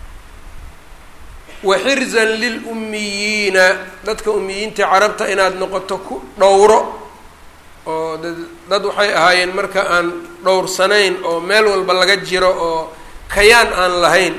wa xirzan lilummiyiina dadka ummiyiinta carabta inaad noqoto ku dhowro oo dad waxay ahaayeen marka aan dhowrsanayn oo meel walba laga jiro oo kayaan aan lahayn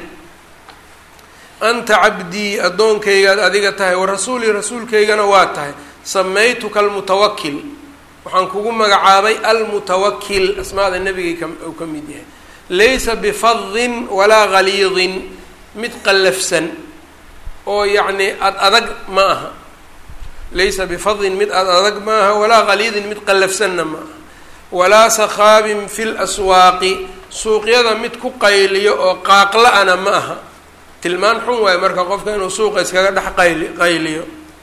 anta cabdii addoonkaygaad adiga tahay wa rasuulii rasuulkaygana waa tahay samaytuka almutawakil waxaan kugu magacaabay almutawakil asmaada nebigay uu ka mid yahay laysa bifadin walaa galiidin mid qallafsan oo yacni ad adag ma aha laysa bifadin mid ad adag ma aha walaa galiidin mid qallafsanna ma aha walaa sakhaabin fi laswaaqi suuqyada mid ku qayliyo oo qaaqla-ana ma aha tilmaan xun waayo marka qofka inuu suuqa iskaga dhex qayli qayliyo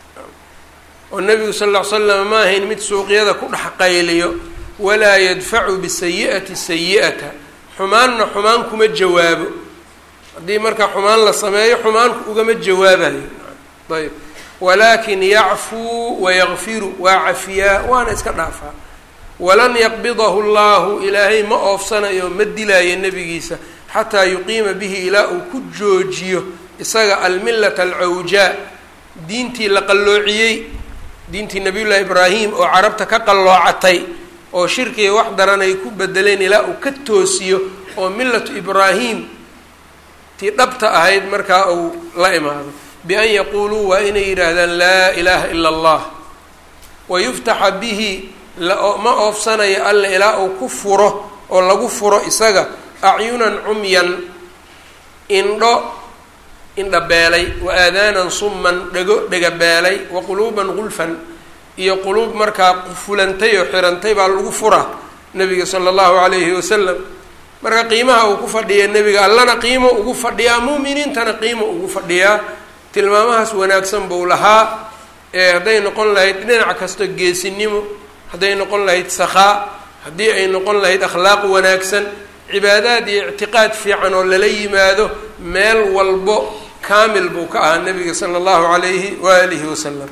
oo nebigu sal ll ly slam ma ahayn mid suuqyada ku dhex qayliyo walaa yadfacu bisayi'ati sayi'ata xumaanna xumaan kuma jawaabo haddii marka xumaan la sameeyo xumaanku ugama jawaabayo ayb walaakin yacfuu wayakfiru waa cafiyaa waana iska dhaafaa walan yaqbidahu llahu ilaahay ma oofsanayo ma dilaayo nebigiisa xataa yuqiima bihi ilaa uu ku joojiyo isaga almillata alcawjaa diintii la qalloociyey diintii nabiyullaahi ibraahim oo carabta ka qalloocatay oo shirkiga wax daran ay ku bedeleen ilaa uu ka toosiyo oo millatu ibraahim tii dhabta ahayd markaa uu la imaado bian yaquuluu waa inay yidhaahdaan laa ilaaha ila allah wayuftaxa bihi ma oofsanayo alla ilaa uu ku furo oo lagu furo isaga acyunan cumyan indho indhabeelay wa aadaanan summan dhego dhegabeelay wa quluuban gulfan iyo quluub markaa qufulantay oo xirantay baa lagu fura nabiga sala allahu calayhi wasalam marka qiimaha uu ku fadhiya nebiga allana qiimo ugu fadhiyaa mu'miniintana qiimo ugu fadhiyaa tilmaamahaas wanaagsan buu lahaa ee hadday noqon lahayd dhinac kasta geesinimo hadday noqon lahayd sakhaa haddii ay noqon lahayd akhlaaq wanaagsan cibaadaad iyo ictiqaad fiican oo lala yimaado meel walbo kaamil buu ka ahaa nabiga sala allahu calayhi waalihi wasalam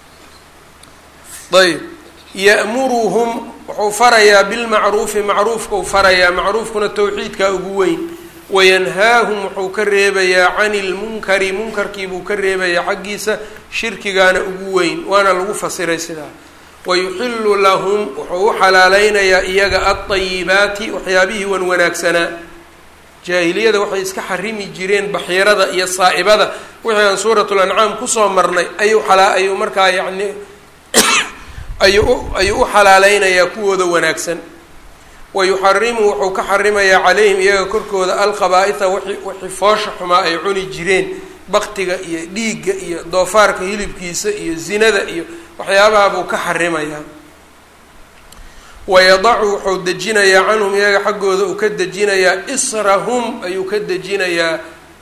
ayb ya'muruhum wuxuu farayaa bilmacruufi macruufkau farayaa macruufkuna towxiidkaa ugu weyn wayanhaahum wuxuu ka reebayaa cani ilmunkari munkarkii buu ka reebayaa xaggiisa shirkigaana ugu weyn waana lagu fasiray sidaa wayuxilu lahum wuxuu u xalaaleynayaa iyaga alطayibaati waxyaabihii wan wanaagsanaa jaahiliyada waxay iska xarimi jireen baxiirada iyo saa'ibada wixii aan suurat lancaam kusoo marnay ayuu alaa ayuu markaa yani ayuu ayuu u xalaaleynayaa kuwooda wanaagsan wayuxarimu wuxuu ka xarimayaa calayhim iyaga korkooda alqabaa-ita wii wixii foosha xumaa ay cuni jireen baktiga iyo dhiigga iyo doofaarka hilibkiisa iyo zinada iyo waxyaabaha buu ka xarimayaa wayadacu wuxuu dejinayaa canhum iyaga xaggooda uu ka dejinayaa israhum ayuu ka dejinayaa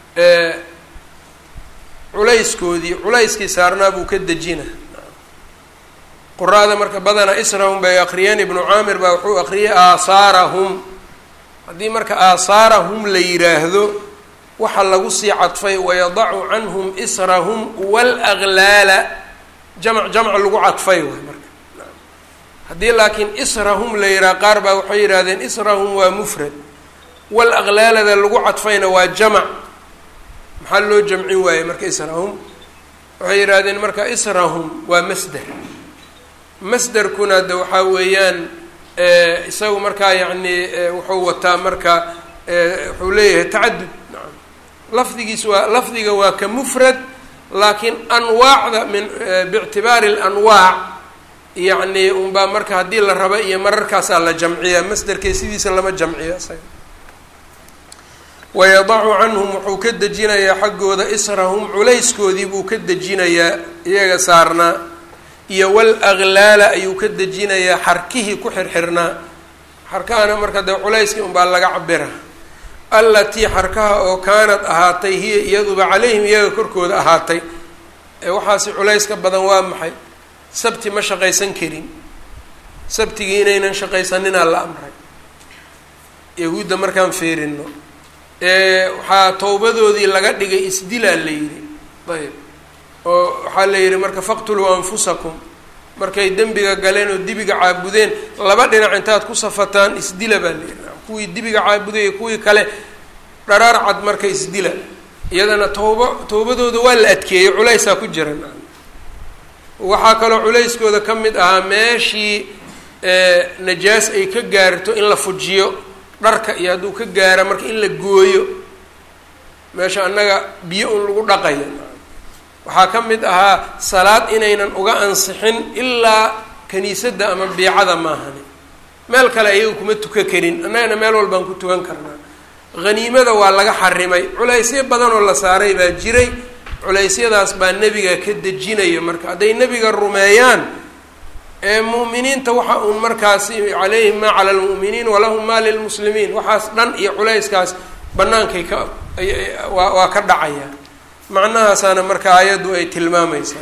culayskoodii culayskii saarnaa buu ka dejina quraada marka badanaa israhum bay akriyeen ibnu caamir baa wuxuu akriyay aasaarahum haddii marka aasaarahum la yiraahdo waxa lagu sii cadfay wayadacu canhum israhum wاlaglaala jamc jamc lagu cadfay waay marka haddii laakiin israhum la yihaha qaar baa waxay yidhahdeen israhum waa mufrad walaglaalada lagu cadfayna waa jamac maxaa loo jamcin waaye marka israhum waxay yidhahdeen marka israhum waa masder masderkuna de waxaa weeyaan isagu markaa yacni wuxuu wataa marka wuxuu leeyahay tacadud naam lafdigiis waa lafdiga waa ka mufrad laakiin anwaacda min biictibaari alanwaac yacni unbaa marka haddii la raba iyo mararkaasaa la jamciyaa masderkee sidiisa lama jamciyo isaga wayadacu canhum wuxuu ka dejinayaa xaggooda israhum culayskoodii buu ka dejinayaa iyaga saarnaa iyo walaklaala ayuu ka dejinayaa xarkihii ku xirxirnaa xarkahana marka dee culayskii unbaa laga cabira allatii xarkaha oo kaanad ahaatay hiya iyaduba calayhim iyaga korkooda ahaatay ee waxaasi culayska badan waa maxay sabti ma shaqaysan karin sabtigii inaynan shaqaysaninaa la amray yahuudda markaan feerino waxaa towbadoodii laga dhigay isdilaa la yidhi ayb oo waxaa la yidhi marka faqtuluu anfusakum markay dembiga galeen oo dibiga caabudeen laba dhinac intaad ku safataan isdila baa la yidhi kuwii dibiga caabuday iyo kuwii kale dharaar cad marka isdila iyadana towba towbadooda waa la adkeeyey culaysaa ku jiran waxaa kaloo culayskooda ka mid ahaa meeshii najaas ay ka gaarto in la fujiyo dharka iyo hadduu ka gaara marka in la gooyo meesha annaga biyo un lagu dhaqayo waxaa ka mid ahaa salaad inaynan uga ansixin ilaa kaniisadda ama biicada maahani meel kale ayaga kuma tuka karin annagana meel walbaan ku tukan karnaa haniimada waa laga xarimay culaysyo badan oo la saaray baa jiray culeysyadaas baa nebiga ka dejinayo marka hadday nebiga rumeeyaan ee mu'miniinta waxa uun markaasi calayhim maa cala lmu'miniin walahum maa lilmuslimiin waxaas dhan iyo culayskaas bannaankay ka waa waa ka dhacaya macnahaasaana marka aayaddu ay tilmaamaysaa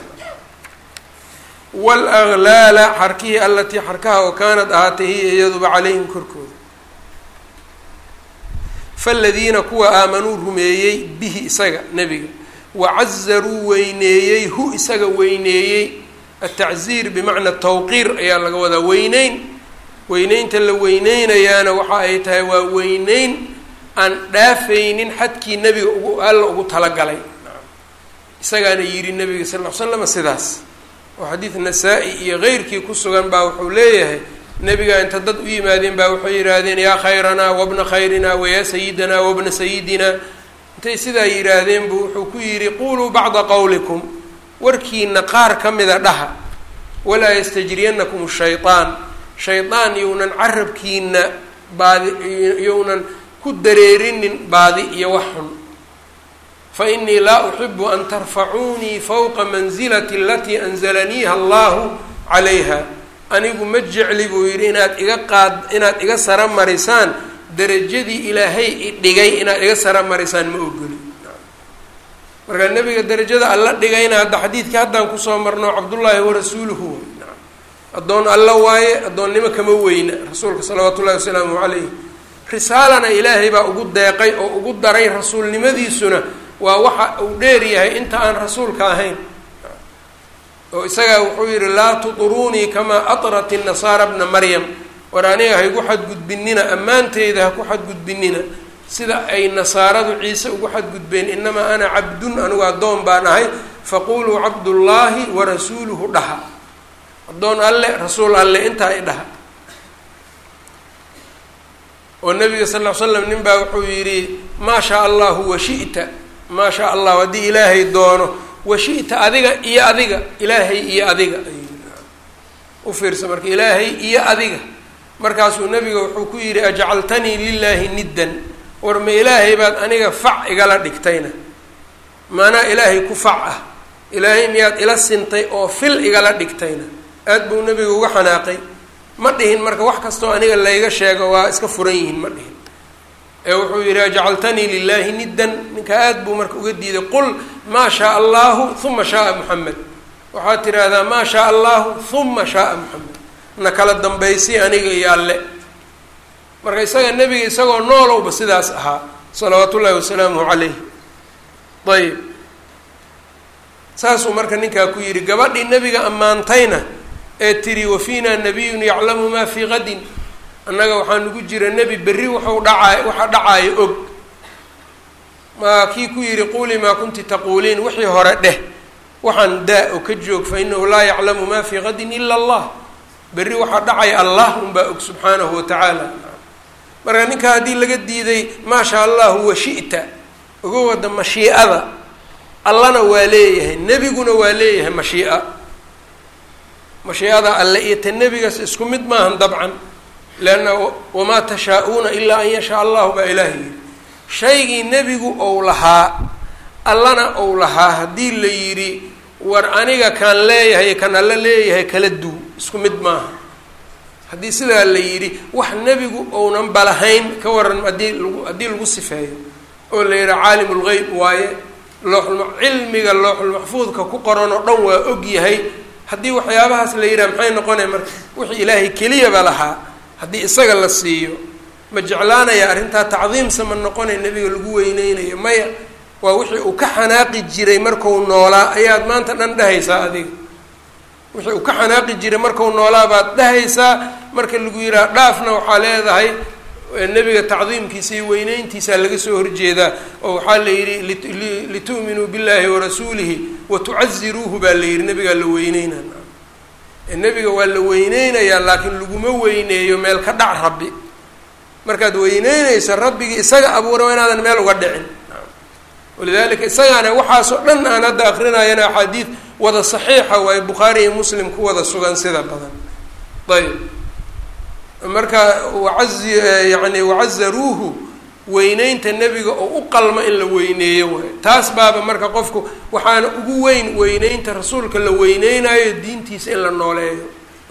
walaklaala xarkihii allatii xarkaha oo kaanad ahaatay hiya iyaduba calayhim korkooda faladiina kuwa aamanuu rumeeyey bihi isaga nebiga wacazaruu weyneeyey hu isaga weyneeyey atacziir bimacna tawqiir ayaa laga wadaa weyneyn weyneynta la weyneynayaana waxa ay tahay waa weyneyn aan dhaafaynin xadkii nebiga ugu alla ugu talagalay isagaana yidhi nebiga sal ll ly slam sidaas oo xadiid nasaa-i iyo keyrkii ku sugan baa wuxuu leeyahay nebiga inta dad u yimaadeen baa waxay yidhaahdeen yaa khayranaa wabna khayrina wayaa sayidinaa wabna sayidina intay sidaa yidhaahdeen buu wuxuu ku yidhi quluu bacda qowlikum warkiina qaar ka mida dhaha walaa yastajriyanakum shayطaan shaydaan younan carabkiina baadi younan ku dareerinin baadi iyo wax xun fainii laa uxibu an tarfacuunii fowqa mansilati alatii anzalaniiha allahu calayha anigu ma jecli buu yidhi inaad iga qaad inaad iga sara marisaan derajadii ilaahay idhigay inaad iga sara marisaan ma ogoli marka nebiga derajada alla dhigayna hadda xadiidkii haddaan kusoo marno cabdullaahi warasuuluhu addoon alla waaye addoonnimo kama weyna rasuulka salawaatu ullahi wasalaamu calayh risaalana ilaahay baa ugu deeqay oo ugu daray rasuulnimadiisuna waa waxa uu dheer yahay inta aan rasuulka ahayn oo isagaa wuxuu yidhi laa tuduruunii kamaa atrat inasaara bna maryam war aniga haygu xadgudbinina ammaanteyda ha ku xadgudbinina sida ay nasaaradu ciise ugu xadgudbeen inamaa ana cabdun anigu addoon baan ahay faquluu cabdullaahi warasuuluhu dhaha addoon alle rasuul alle intaa i dhaha oo nabiga sal ll ly slam nin baa wuxuu yidhi maa shaa allahu washi'ta maa shaa allahu haddii ilaahay doono washi'ta adiga iyo adiga ilaahay iyo adiga u fiirsa marka ilaahay iyo adiga markaasuu nabiga wuxuu ku yidhi ajcaltanii lilaahi niddan war ma ilaahay baad aniga fac igala dhigtayna maanaa ilaahay ku fac ah ilaahay miyaad ila sintay oo fil igala dhigtayna aad buu nabiga uga xanaaqay ma dhihin marka wax kastoo aniga layga sheego waa iska furan yihiin ma dhihin ee wuxuu yidhi ajcaltanii lilaahi niddan ninka aad buu marka uga diiday qul maa shaa allahu uma shaaa muxamed waxaad tidhaahdaa maa shaa allahu uma shaaa muxamed na kala dambaysi aniga iyo alle marka isaga nebiga isagoo noolowba sidaas ahaa salawaatu ullahi wasalaamuhu calayh ayb saasuu marka ninkaa ku yidhi gabadhii nebiga ammaantayna ee tiri wafiina nabiyun yaclamu maa fii qadin annaga waxaa nagu jira nebi berri waxau dhacaay waxa dhacaayo og maa kii ku yidhi quulii maa kunti taquuliin wixii hore dheh waxaan daa oo ka joog fa inahu laa yaclamu maa fii qadin ila allah berri waxaa dhacaya allah unbaa og subxaanahu watacaala marka ninkaa haddii laga diiday maa sha allahu wa shi'ta uga wada mashiicada allana waa leeyahay nebiguna waa leeyahay mashii'a mashiicada alle iyo ta nebigaas isku mid maahan dabcan leanna wamaa tashaa-uuna ilaa an yashaa allahu baa ilaaha yidhi shaygii nebigu ou lahaa allana ou lahaa haddii la yidhi war aniga kaan leeyahay kan alle leeyahay kala duw isku mid maaha haddii sidaa la yidhi wax nebigu ounan balahayn ka waran haddii lagu haddii lagu sifeeyo oo la yidhaha caalim lgeyb waaye looxulma cilmiga looxulmaxfuudka ku qoran oo dhan waa og yahay haddii waxyaabahaas la yidhaha maxay noqonaya marka wixii ilaahay keliyaba lahaa haddii isaga la siiyo ma jeclaanaya arrintaa tacdiimsa ma noqonaya nebiga lagu weyneynayo maya waa wixii uu ka xanaaqi jiray marku noolaa ayaad maanta dhan dhahaysaa adiga wixii uu ka xanaaqi jiray marku noolaa baad dhahaysaa marka lagu yidhaha dhaafna waxaa leedahay nebiga tacdiimkiisa iyo weyneyntiisaa laga soo horjeedaa oo waxaa la yidhi litu'minuu billahi warasuulihi watucaziruuhu baa la yidhi nebigaa la weyneyna nebiga waa la weyneynayaa laakiin laguma weyneeyo meel ka dhac rabbi markaad weyneynayso rabbigii isaga abuura waa inaadan meel uga dhicin walidalika isagaana waxaasoo dhan aan hadda akrinayana axaadiid wada saxiixa waaye bukhaari iyo muslim ku wada sugan sida badan ayb marka wacazi yani wacazaruuhu weyneynta nebiga oo u qalma in la weyneeyo waayo taas baaba marka qofku waxaana ugu weyn weyneynta rasuulka la weyneynayo diintiisa in la nooleeyo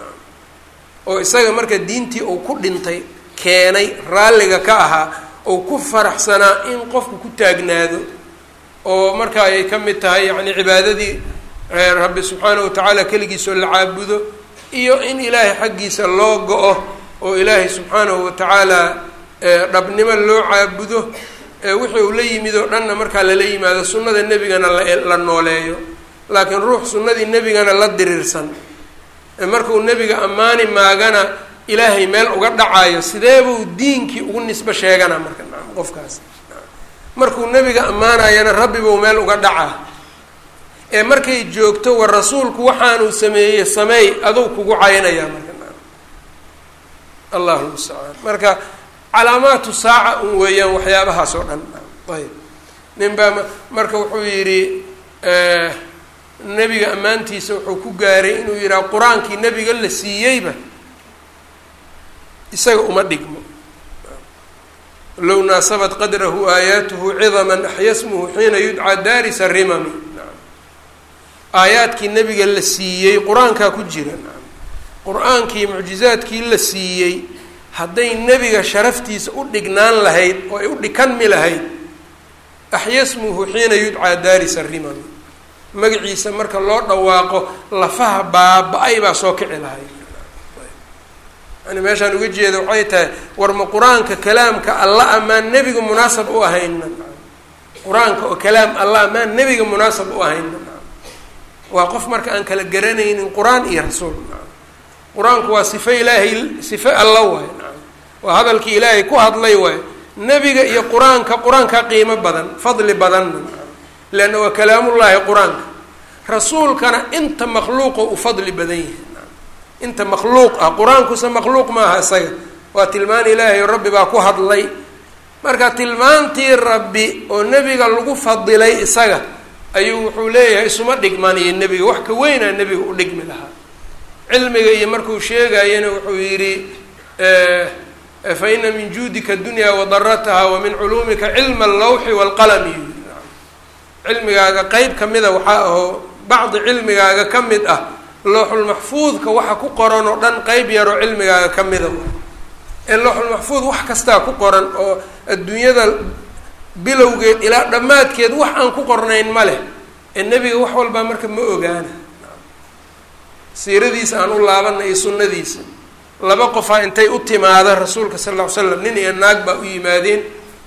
oo isaga marka diintii uu ku dhintay keenay raalliga ka ahaa oo ku faraxsanaa in qofku ku taagnaado oo marka ay ka mid tahay yacni cibaadadii rabbi subxaanahu watacaala keligiisoo la caabudo iyo in ilaahay xaggiisa loo go-o oo ilaahay subxaanahu watacaala dhabnimo loo caabudo wixii uu la yimid oo dhanna markaa lala yimaado sunnada nebigana la nooleeyo laakiin ruux sunnadii nebigana la diriirsan markuu nebiga ammaani maagana ilaahay meel uga dhacayo sideebuu diinkii ugu nisbo sheegana marka naam qofkaas markuu nebiga ammaanayana rabbibuu meel uga dhacaa ee markay joogto war rasuulku waxaanuu sameeyey sameey aduu kugu caynayaa marka naam allahu mustacaan marka calaamaatu saaca un weeyaan waxyaabahaas oo dhan ayb nin baa marka wuxuu yidhi nebiga ammaantiisa wuxuu ku gaaray inuu yidhaha qur-aankii nebiga la siiyeyba isaga uma dhigmo low naasabat qadrahu aayaatuhu cidaman axya smuhu xiina yudcaa daarisa rimami aayaadkii nebiga la siiyey qur-aankaa ku jira qur-aankii mucjizaadkii la siiyey hadday nebiga sharaftiisa u dhignaan lahayd oo ay u dhikanmi lahayd axya smuhu xiina yudcaa daarisa rimami magaciisa marka loo dhawaaqo lafaha baaba-ay baa soo kici lahayd yani meeshaan uga jeeda waxay tahay war ma qur-aanka kalaamka alla amaan nebiga munaasab u ahayna qur-aanka oo kalaam alla amaan nebiga munaasab u ahayna waa qof marka aan kala garanaynin qur-aan iyo rasuul qur-aanku waa sifo ilaahay sifo alla waay waa hadalkii ilaahay ku hadlay waay nebiga iyo qur-aanka qur-aanka qiimo badan fadli badanna leanna waa kalaamullaahi qur-aanka rasuulkana inta makhluuqo u fadli badan yahay inta makhluuq ah qur-aankusa makhluuq maaha isaga waa tilmaan ilaahay oo rabbi baa ku hadlay marka tilmaantii rabbi oo nebiga lagu fadilay isaga ayuu wuxuu leeyahay isuma dhigman iyo nebiga wax ka weynaa nebiga u dhigmi lahaa cilmiga iyo markuu sheegayana wuxuu yidhi fa ina min juudika dunya wadarataha wa min culuumika cilma allawxi waalqalami cilmigaaga qeyb ka mida waxaa ahoo bacdi cilmigaaga ka mid ah looxulmaxfuudka waxa ku qoran oo dhan qeyb yaroo cilmigaaga ka mida ee looxulmaxfuud wax kastaa ku qoran oo adduunyada bilowgeed ilaa dhammaadkeed wax aan ku qornayn ma leh ee nebiga wax walbaa marka ma ogaana siiradiisa aan u laabana iyo sunnadiisa laba qofaa intay u timaada rasuulka sal ll ly slam nin iyo naag baa u yimaadeen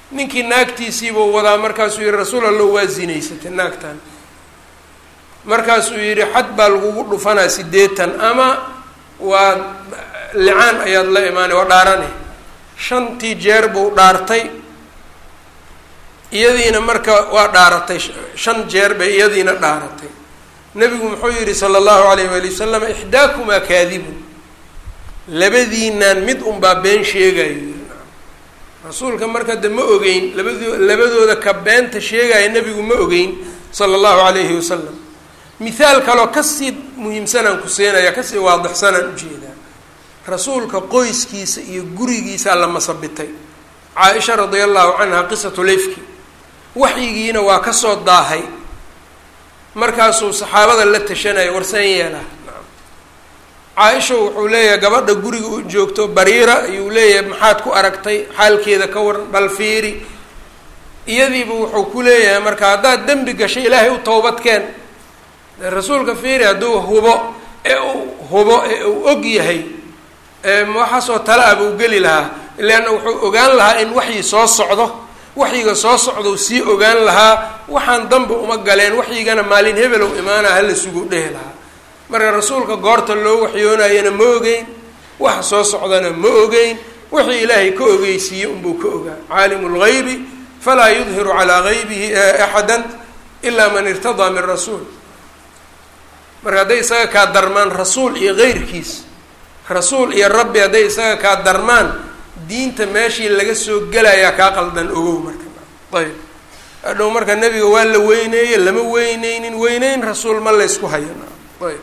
ninkii naagtiisiibuu wadaa markaasuu yihi rasuul allo waa zinaysatay naagtan markaasuu yidhi xad baa lagugu dhufanaa siddeetan ama waa licaan ayaad la imaanay waa dhaarane shantii jeer buu dhaartay iyadiina marka waa dhaaratay shan jeer bay iyadiina dhaaratay nebigu muxuu yidhi sala allahu alayh waali wasalam ixdaakumaa kaadibun labadiinaan mid unbaa been sheegayo rasuulka marka de ma ogeyn labado labadooda ka beenta sheegaya nebigu ma ogeyn sala allahu alayhi wasalam mithaal kaloo kasii muhiimsanaan ku siinaya kasii waadixsanaan ujeedaa rasuulka qoyskiisa iyo gurigiisaa la masabitay caa-isha radia allahu canha qisatu lefki waxyigiina waa kasoo daahay markaasuu saxaabada la tashanaya warsan yeelaa caa-isha wuxuu leeyahay gabadha guriga u joogto bariira ayuu leeyahay maxaad ku aragtay xaalkeeda ka waran bal fiiri iyadiiba wuxuu ku leeyahay marka haddaad dembi gashay ilaahay u towbadkeen rasuulka fiiri hadduu hubo ee uu hubo ee uu og yahay waxaasoo tale ah buu geli lahaa leanna wuxuu ogaan lahaa in waxyi soo socdo waxyiga soo socdou sii ogaan lahaa waxaan danba uma galeen waxyigana maalin hebelow imaana hala sugu dhehi lahaa marka rasuulka goorta loo waxyoonayana ma ogeyn waxa soo socdana ma ogeyn wixii ilaahay ka ogeysiiyey unbuu ka ogaa caalimu lgaybi falaa yudhiru calaa gaybihi axada ilaa man irtadaa min rasuul marka hadday isaga kaa darmaan rasuul iyo keyrkiis rasuul iyo rabbi hadday isaga kaa darmaan diinta meeshii laga soo gelayaa kaa qaldan ogow marka ayb hadhow marka nebiga waa la weyneeye lama weyneynin weyneyn rasuul ma laysku hayo ayb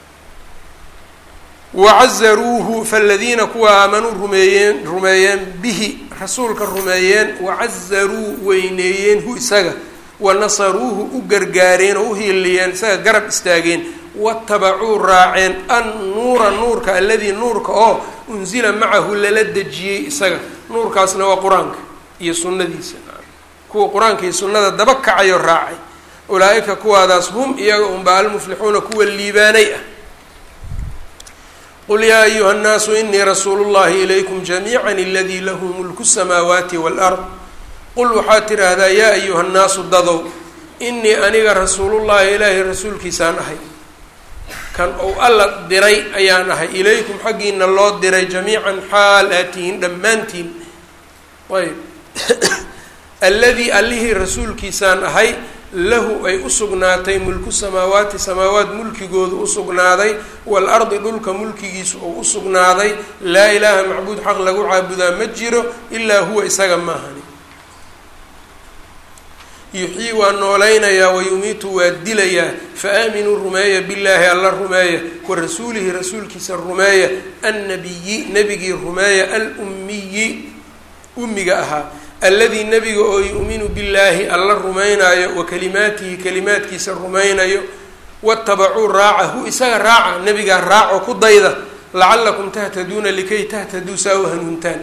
wacazaruuhu faladiina kuwa aamanuu rumeeyeen rumeeyeen bihi rasuulka rumeeyeen wacazaruu weyneeyeen hu isaga wanasaruuhu u gargaareen oo u hiiliyeen isaga garab istaageen watabacuu raaceen annuura nuurka aladii nuurka oo unsila macahu lala dejiyey isaga nuurkaasna waa qur-aanka iyo sunnadiisa kuwa qur-aanka iyo sunnada daba kacayo raacay ulaa-ika kuwaadaas hum iyaga unbaa almuflixuuna kuwa liibaanay ah qul yaa ayuha nnaasu inii rasuulu llahi ilaykum jamiica aladii lahu mulku samaawaati waalard qul waxaad tidhaahdaa yaa ayuha nnaasu dadow inii aniga rasuulullahi ilaahay rasuulkiisaan ahay kan ou alla diray ayaan ahay ilaykum xaggiina loo diray jamiican xaal aad tihiin dhammaantiin ayb alladii allihii rasuulkiisaan ahay lahu ay u sugnaatay mulku samaawaati samaawaat mulkigoodu u sugnaaday waalardi dhulka mulkigiisu ou u sugnaaday laa ilaaha macbuud xaq lagu caabudaa ma jiro ilaa huwa isaga maahani yuxyii waa noolaynayaa wayumiitu waa dilayaa faaaminuu rumeeya billaahi alla rumeeya wa rasuulihi rasuulkiisa rumeeya annabiyi nebigii rumeeya alummiyi ummiga ahaa alladii nebiga oo yu'minu billaahi alla rumaynaayo wa kalimaatihi kalimaadkiisa rumaynayo watabacuu raaca hu isaga raaca nebigaa raaco ku dayda lacalakum tahtaduuna likay tahtaduu saa u hanuuntaan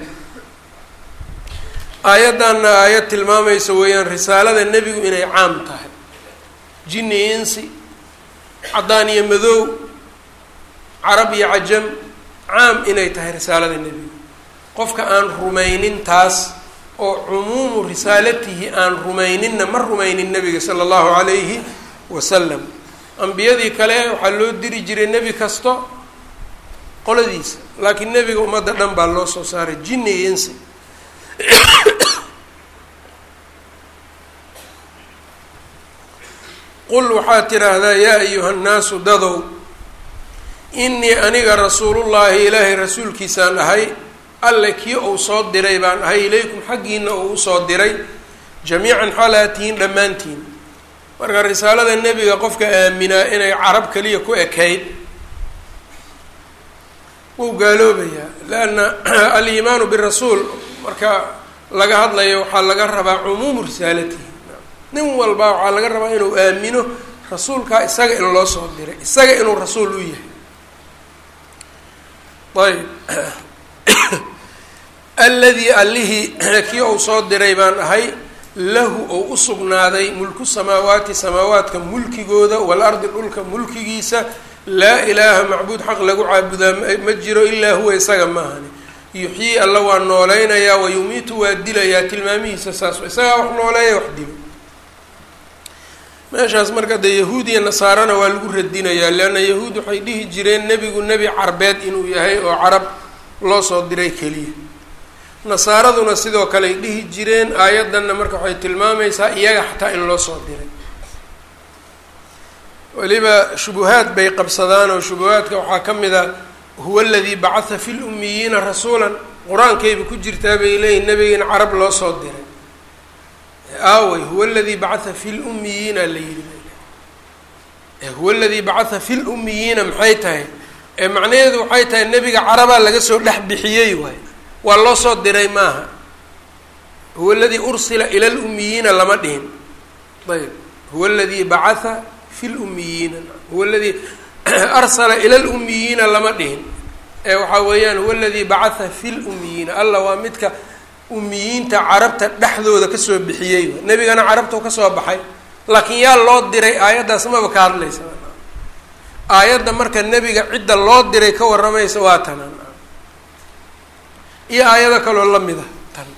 aayaddanna aayad tilmaamaysa weeyaan risaalada nebigu inay caam tahay jinni insi caddaan iyo madow carab iyo cajam caam inay tahay risaalada nebigu qofka aan rumaynin taas oo cumuumu risaalatihi aan rumayninna ma rumaynin nebiga sala allahu calayhi wasalam ambiyadii kale waxaa loo diri jiray nebi kasto qoladiisa laakiin nebiga ummadda dhan baa loo soo saaray jinni iyo insi qul waxaad tidhaahdaa yaa ayuha nnaasu dadow inii aniga rasuulullaahi ilaahay rasuulkiisaan ahay alle kii uu soo diray baan ahay ilaykum xaggiina uu usoo diray jamiican xaalaatihiin dhammaantiin marka risaalada nebiga qofka aaminaa inay carab keliya ku ekayd wuu gaaloobayaa leanna aliimaanu birasuul marka laga hadlayo waxaa laga rabaa cumuumu risaalatihi nin walba waxaa laga rabaa inuu aamino rasuulkaa isaga in loo soo diray isaga inuu rasuul u yahay ayb alladii allihii kii uu soo diray baan ahay lahu ou u sugnaaday mulku samaawaati samaawaadka mulkigooda waalardi dhulka mulkigiisa laa ilaaha macbuud xaq lagu caabudaa ma jiro ilaa huwa isaga maahani yuxyii alla waa nooleynayaa wa yumiitu waa dilayaa tilmaamihiisa saas isagaa wax nooleeya wax dilo meeshaas marka dee yahuud iyo nasaarana waa lagu radinayaa leanna yahuud waxay dhihi jireen nebigu nebi carbeed inuu yahay oo carab loo soo diray keliya nasaaraduna sidoo kale ay dhihi jireen aayaddanna marka waxay tilmaamaysaa iyaga xataa in loo soo diray weliba shubuhaad bay qabsadaan oo shubuhaadka waxaa ka mid a huwa aladii bacatha fi lummiyiina rasuulan qur-aankayba ku jirtaa bay leeyihin nebiga in carab loo soo diray aawey huwa aladii bacatha fi lummiyiina la yidhi huwa aladii bacatha fi lummiyiina maxay tahay ee macnaheedu waxay tahay nebiga carabaa laga soo dhex bixiyey waay waa loo soo diray maaha huwa aladii ursila ila lummiyiina lama dhihin ayb huwa aladii bacatha fi lummiyiina huwa aladii arsala ila lummiyiina lama dhihin ee waxaa weeyaan huwa aladii bacatha fi lummiyiina alla waa midka ummiyiinta carabta dhexdooda kasoo bixiyey nebigana carabtau kasoo baxay laakiin yaa loo diray aayaddaas maba ka hadlaysa aayadda marka nebiga cidda loo diray ka warramaysa waa tanaan iyo aayado kaloo lamid ah tan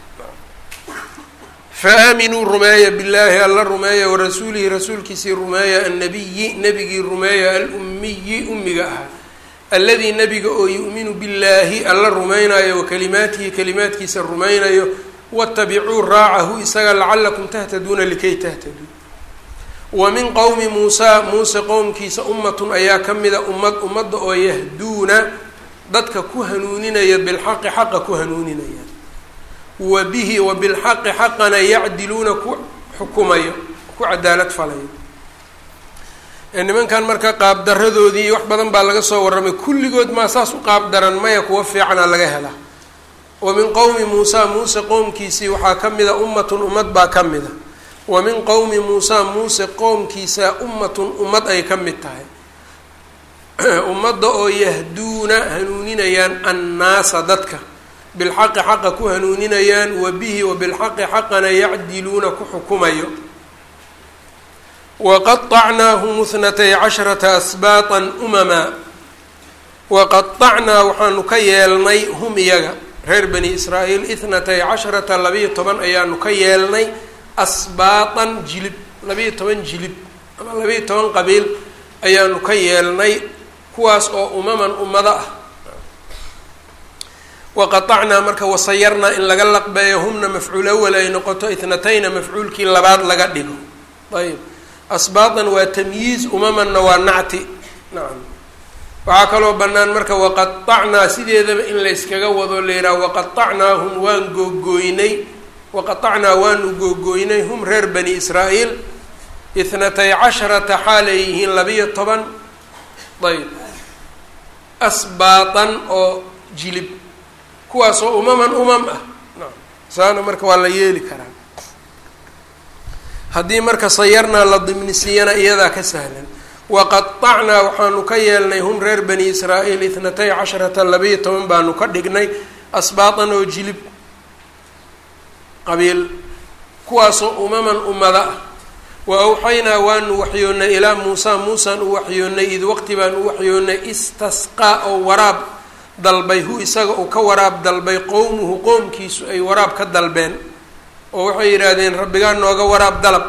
fa aaminuu rumeeya billaahi alla rumeeya warasuulihi rasuulkiisii rumeeya annabiyi nebigii rumeeya alummiyi ummiga ahaa alladii nebiga oo yu'minu billaahi alla rumaynayo wa kalimaatihi kalimaadkiisa rumaynayo watabicuu raacahu isaga lacalakum tahtaduuna likay tahtaduu wa min qowmi muusaa muuse qowmkiisa ummatun ayaa ka mida ummad ummadda oo yahduuna dadka ku hanuuninaya bilxaqi xaqa ku hanuuninaya wa bihi wa bilxaqi xaqana yacdiluuna ku xukumayo ku cadaalad falayo nimankan marka qaabdaradoodii wax badan baa laga soo warramay kulligood maa saas u qaab daran maya kuwa fiicana laga hela wa min qowmi muusaa muuse qowmkiisii waxaa ka mida ummatun ummad baa ka mida wa min qowmi muusaa muuse qowmkiisa ummatun ummad ay ka mid tahay ummadda oo yahduuna hanuuninayaan annaasa dadka bilxaqi xaqa ku hanuuninayaan wa bihi wa bilxaqi xaqana yacdiluuna ku xukumayo waqaطacnaahum اthnatay casharata asbaatan umamaa waqaطacnaa waxaanu ka yeelnay hum iyaga reer bani israa'iil ithnatay casharata labiyo toban ayaanu ka yeelnay asbaatan jilib labiyo toban jilib ama labiyo toban qabiil ayaanu ka yeelnay kuwaas oo umaman ummado ah waqaطacnaa marka wasayarnaa in laga laqbeeyo humna mafcuul awal ay noqoto ithnatayna mafcuulkii labaad laga dhigo ayb asbaatan waa tamyiiz umamanna waa nacti nacam waxaa kaloo bannaan marka waqaطacnaa sideedaba in layskaga wado la yidhaha waqaطacnaahum waan googooynay waqaطacnaa waanu googooynay hum reer bani israa'iil ithnatay casharata xaalay yihiin labiyo toban ayb asbaatan oo jilib kuwaasoo umaman umam ah nacam saana marka waa la yeeli karaa haddii marka sayarnaa la dimnisiiyana iyadaa ka sahlan waqaطacnaa waxaanu ka yeelnay hum reer bani israa'iil ithnatay casharata labiyo toban baanu ka dhignay asbaatan oo jilib qabiil kuwaasoo umaman ummada ah wa awxaynaa waanu waxyoonnay ilaa muusaa muusaan u waxyoonnay id waqti baan u waxyoonnay istasqaa oo waraab dalbay hu isaga uu ka waraab dalbay qowmuhu qoomkiisu ay waraab ka dalbeen oo waxay yidhaahdeen rabbigaa nooga waraab dalab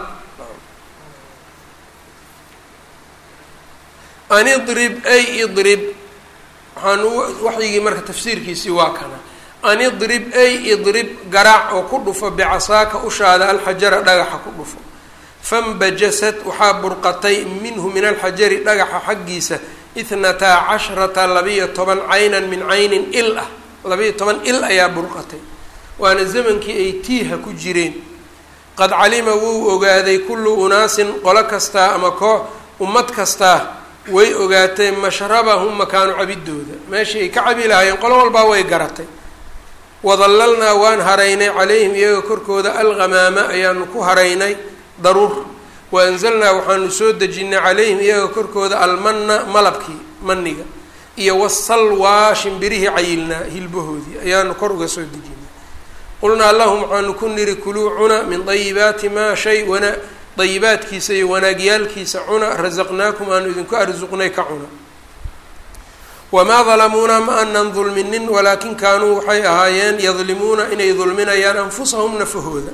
an idrib ay idrib waxaan waxyigii marka tafsiirkiisii waa kana an idrib ay idrib garaac oo ku dhufo bicasaaka ushaada alxajara dhagaxa ku dhufo fambajasat waxaa burqatay minhu min alxajari dhagaxa xaggiisa itnataa cashrata labiyo toban caynan min caynin il ah labiyo toban il ayaa burqatay waana zamankii ay tiiha ku jireen qad calima wuu ogaaday kullu unaasin qolo kastaa ama koox ummad kastaa way ogaatay mashrabahum makaanu cabidooda meeshii ay ka cabi lahaayeen qolo walbaa way garatay wadallalnaa waan haraynay calayhim iyaga korkooda alghamaama ayaanu ku haraynay daruur wa anzalnaa waxaanu soo dejinay calayhim iyaga korkooda almanna malabkii maniga iyo wasalwaa shimbirihii cayilnaa hilbahoodii ayaanu kor uga soo dejinay qulnaa lahum waxaanu ku niri kuluu cuna min dayibaati maa shay wana dayibaadkiisa iyo wanaagyaalkiisa cuna rasaqnaakum aanu idinku arsuqnay ka cuna wamaa dalamuuna ma anan dulminin walaakin kaanuu waxay ahaayeen yadlimuuna inay dulminayaan anfusahum nafahooda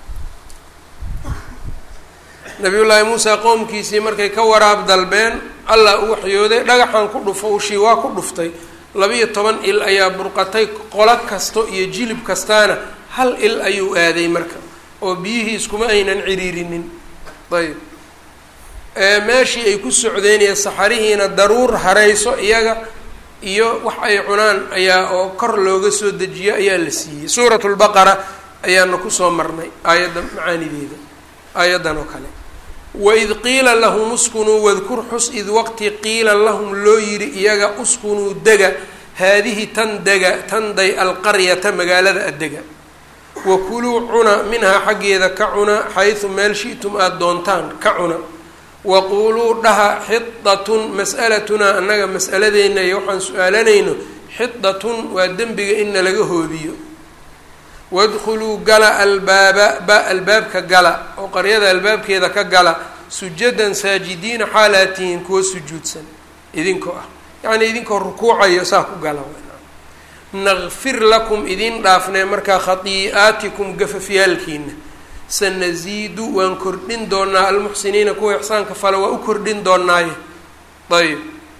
nabiyullaahi muusa qoomkiisii markay ka waraab dalbeen allah u waxyooday dhagaxan ku dhufo ushii waa ku dhuftay labiyo toban il ayaa burqatay qolo kasto iyo jilib kastaana hal il ayuu aaday marka oo biyihii iskuma aynan ciriirinin ayb meeshii ay ku socdeen iyo saxarihiina daruur harayso iyaga iyo wax ay cunaan ayaa oo kor looga soo dejiyo ayaa la siiyey suurat lbaqara ayaana kusoo marnay aayadda macaanideeda aayaddan oo kale waid qiila lahum uskunuu wadkur xus id waqti qiila lahum loo yidhi iyaga uskunuu dega haadihi tan dega tanday alqaryata magaalada addega wakuluu cuna minhaa xaggeeda ka cuna xaysu meel shi'tum aada doontaan ka cuna waquuluu dhaha xidatun mas'alatunaa annaga mas'aladeenna iyo waxaan su-aalanayno xidatun waa dembiga in nalaga hoobiyo wadkhuluu gala albaaba ba albaabka gala oo qaryada albaabkeeda ka gala sujadan saajidiina xaalaatihiin kuwa sujuudsan idinkoo ah yacnii idinkoo rukuucayo saa ku gala naqfir lakum idin dhaafnee markaa khatii'aatikum gafafyaalkiina sanasiidu waan kordhin doonaa almuxsiniina kuwa ixsaanka fale waa u kordhin doonaaye ayb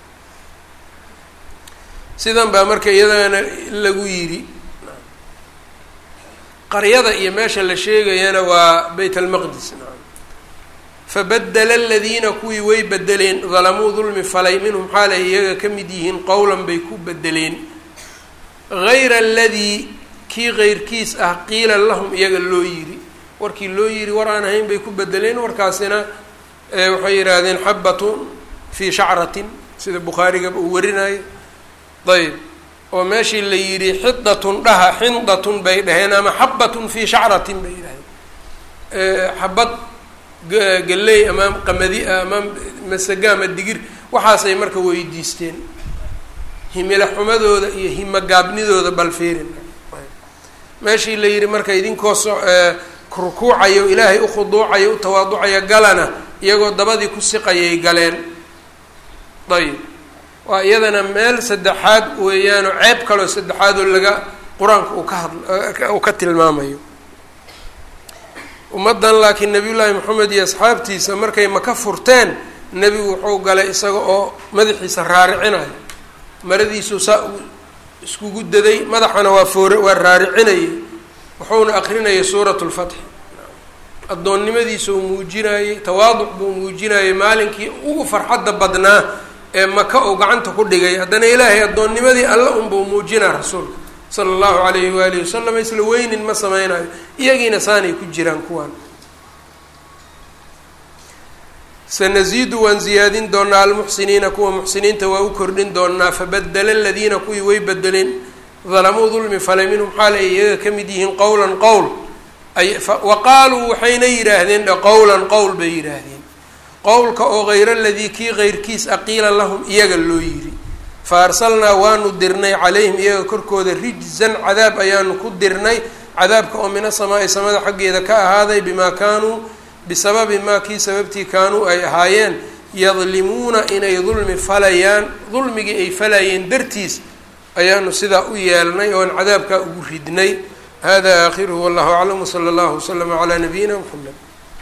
sidan baa marka iyadana lagu yidhi qaryada iyo meesha la sheegayana waa bayt almaqdis fabadela aladiina kuwii way bedeleen dalamuu dulmi falay minhum xaalay iyaga ka mid yihiin qowlan bay ku bedeleen gayra aladii kii keyrkiis ah qiila lahum iyaga loo yidhi warkii loo yidhi war aan ahayn bay ku bedeleen warkaasina waxay yidhaahdeen xabatun fii shacratin sida bukhaarigaba uu warinayo ayb oo meeshii la yidhi xidatun dhaha xindatun bay dhaheen ama xabatun fii shacratin bay yidhahdeen xabad galley ama qamadi ama masaga ama digir waxaasay marka weydiisteen himilo xumadooda iyo himogaabnidooda bal fiirin meeshii la yidhi marka idinkoo so rukuucayo ilaahay u khuduucayo u tawaaducayo galana iyagoo dabadii ku siqayay galeen ayib waa iyadana meel saddexaad weeyaanoo ceeb kaloo saddexaadoo laga qur-aanka uu ka hadl uu ka tilmaamayo ummaddan laakiin nabiyullaahi moxamed iyo asxaabtiisa markay maka furteen nebigu wuxuu galay isaga oo madaxiisa raaricinayo maradiisuu saa uu iskugu daday madaxana waa foore waa raaricinayay wuxuuna akrinayay suurat lfatxi addoonnimadiisa uu muujinayey tawaaduc buu muujinayay maalinkii ugu farxadda badnaa ee maka uu gacanta ku dhigay haddana ilaahay addoonnimadii alla unbuu muujinaa rasuulka sala allahu calayhi waalihi wasalam isla weynin ma sameynayo iyagiina saanay ku jiraan kuwaan sanasiidu waan ziyaadin doonaa almuxsiniina kuwa muxsiniinta waa u kordhin doonaa fabadela aladiina kuwii way bedeleen dalamuu dulmi falay minhum xaal ay iyaga ka mid yihiin qowlan qowl ay wa qaaluu waxayna yidhaahdeen qowlan qowl bay yidhaahdeen qowlka oo hayra aladii kii keyrkiis aqiila lahum iyaga loo yidhi fa arsalnaa waanu dirnay calayhim iyaga korkooda rijzan cadaab ayaanu ku dirnay cadaabka oo mina samaa-i samada xaggeeda ka ahaaday bimaa kaanuu bisababi maa kii sababtii kaanuu ay ahaayeen yadlimuuna inay dulmi falayaan dulmigii ay falayeen dartiis ayaanu sidaa u yeelnay oon cadaabkaa ugu ridnay hada aakhiruhu wallahu aclam wsala allahu waslama calaa nabiyina mxamed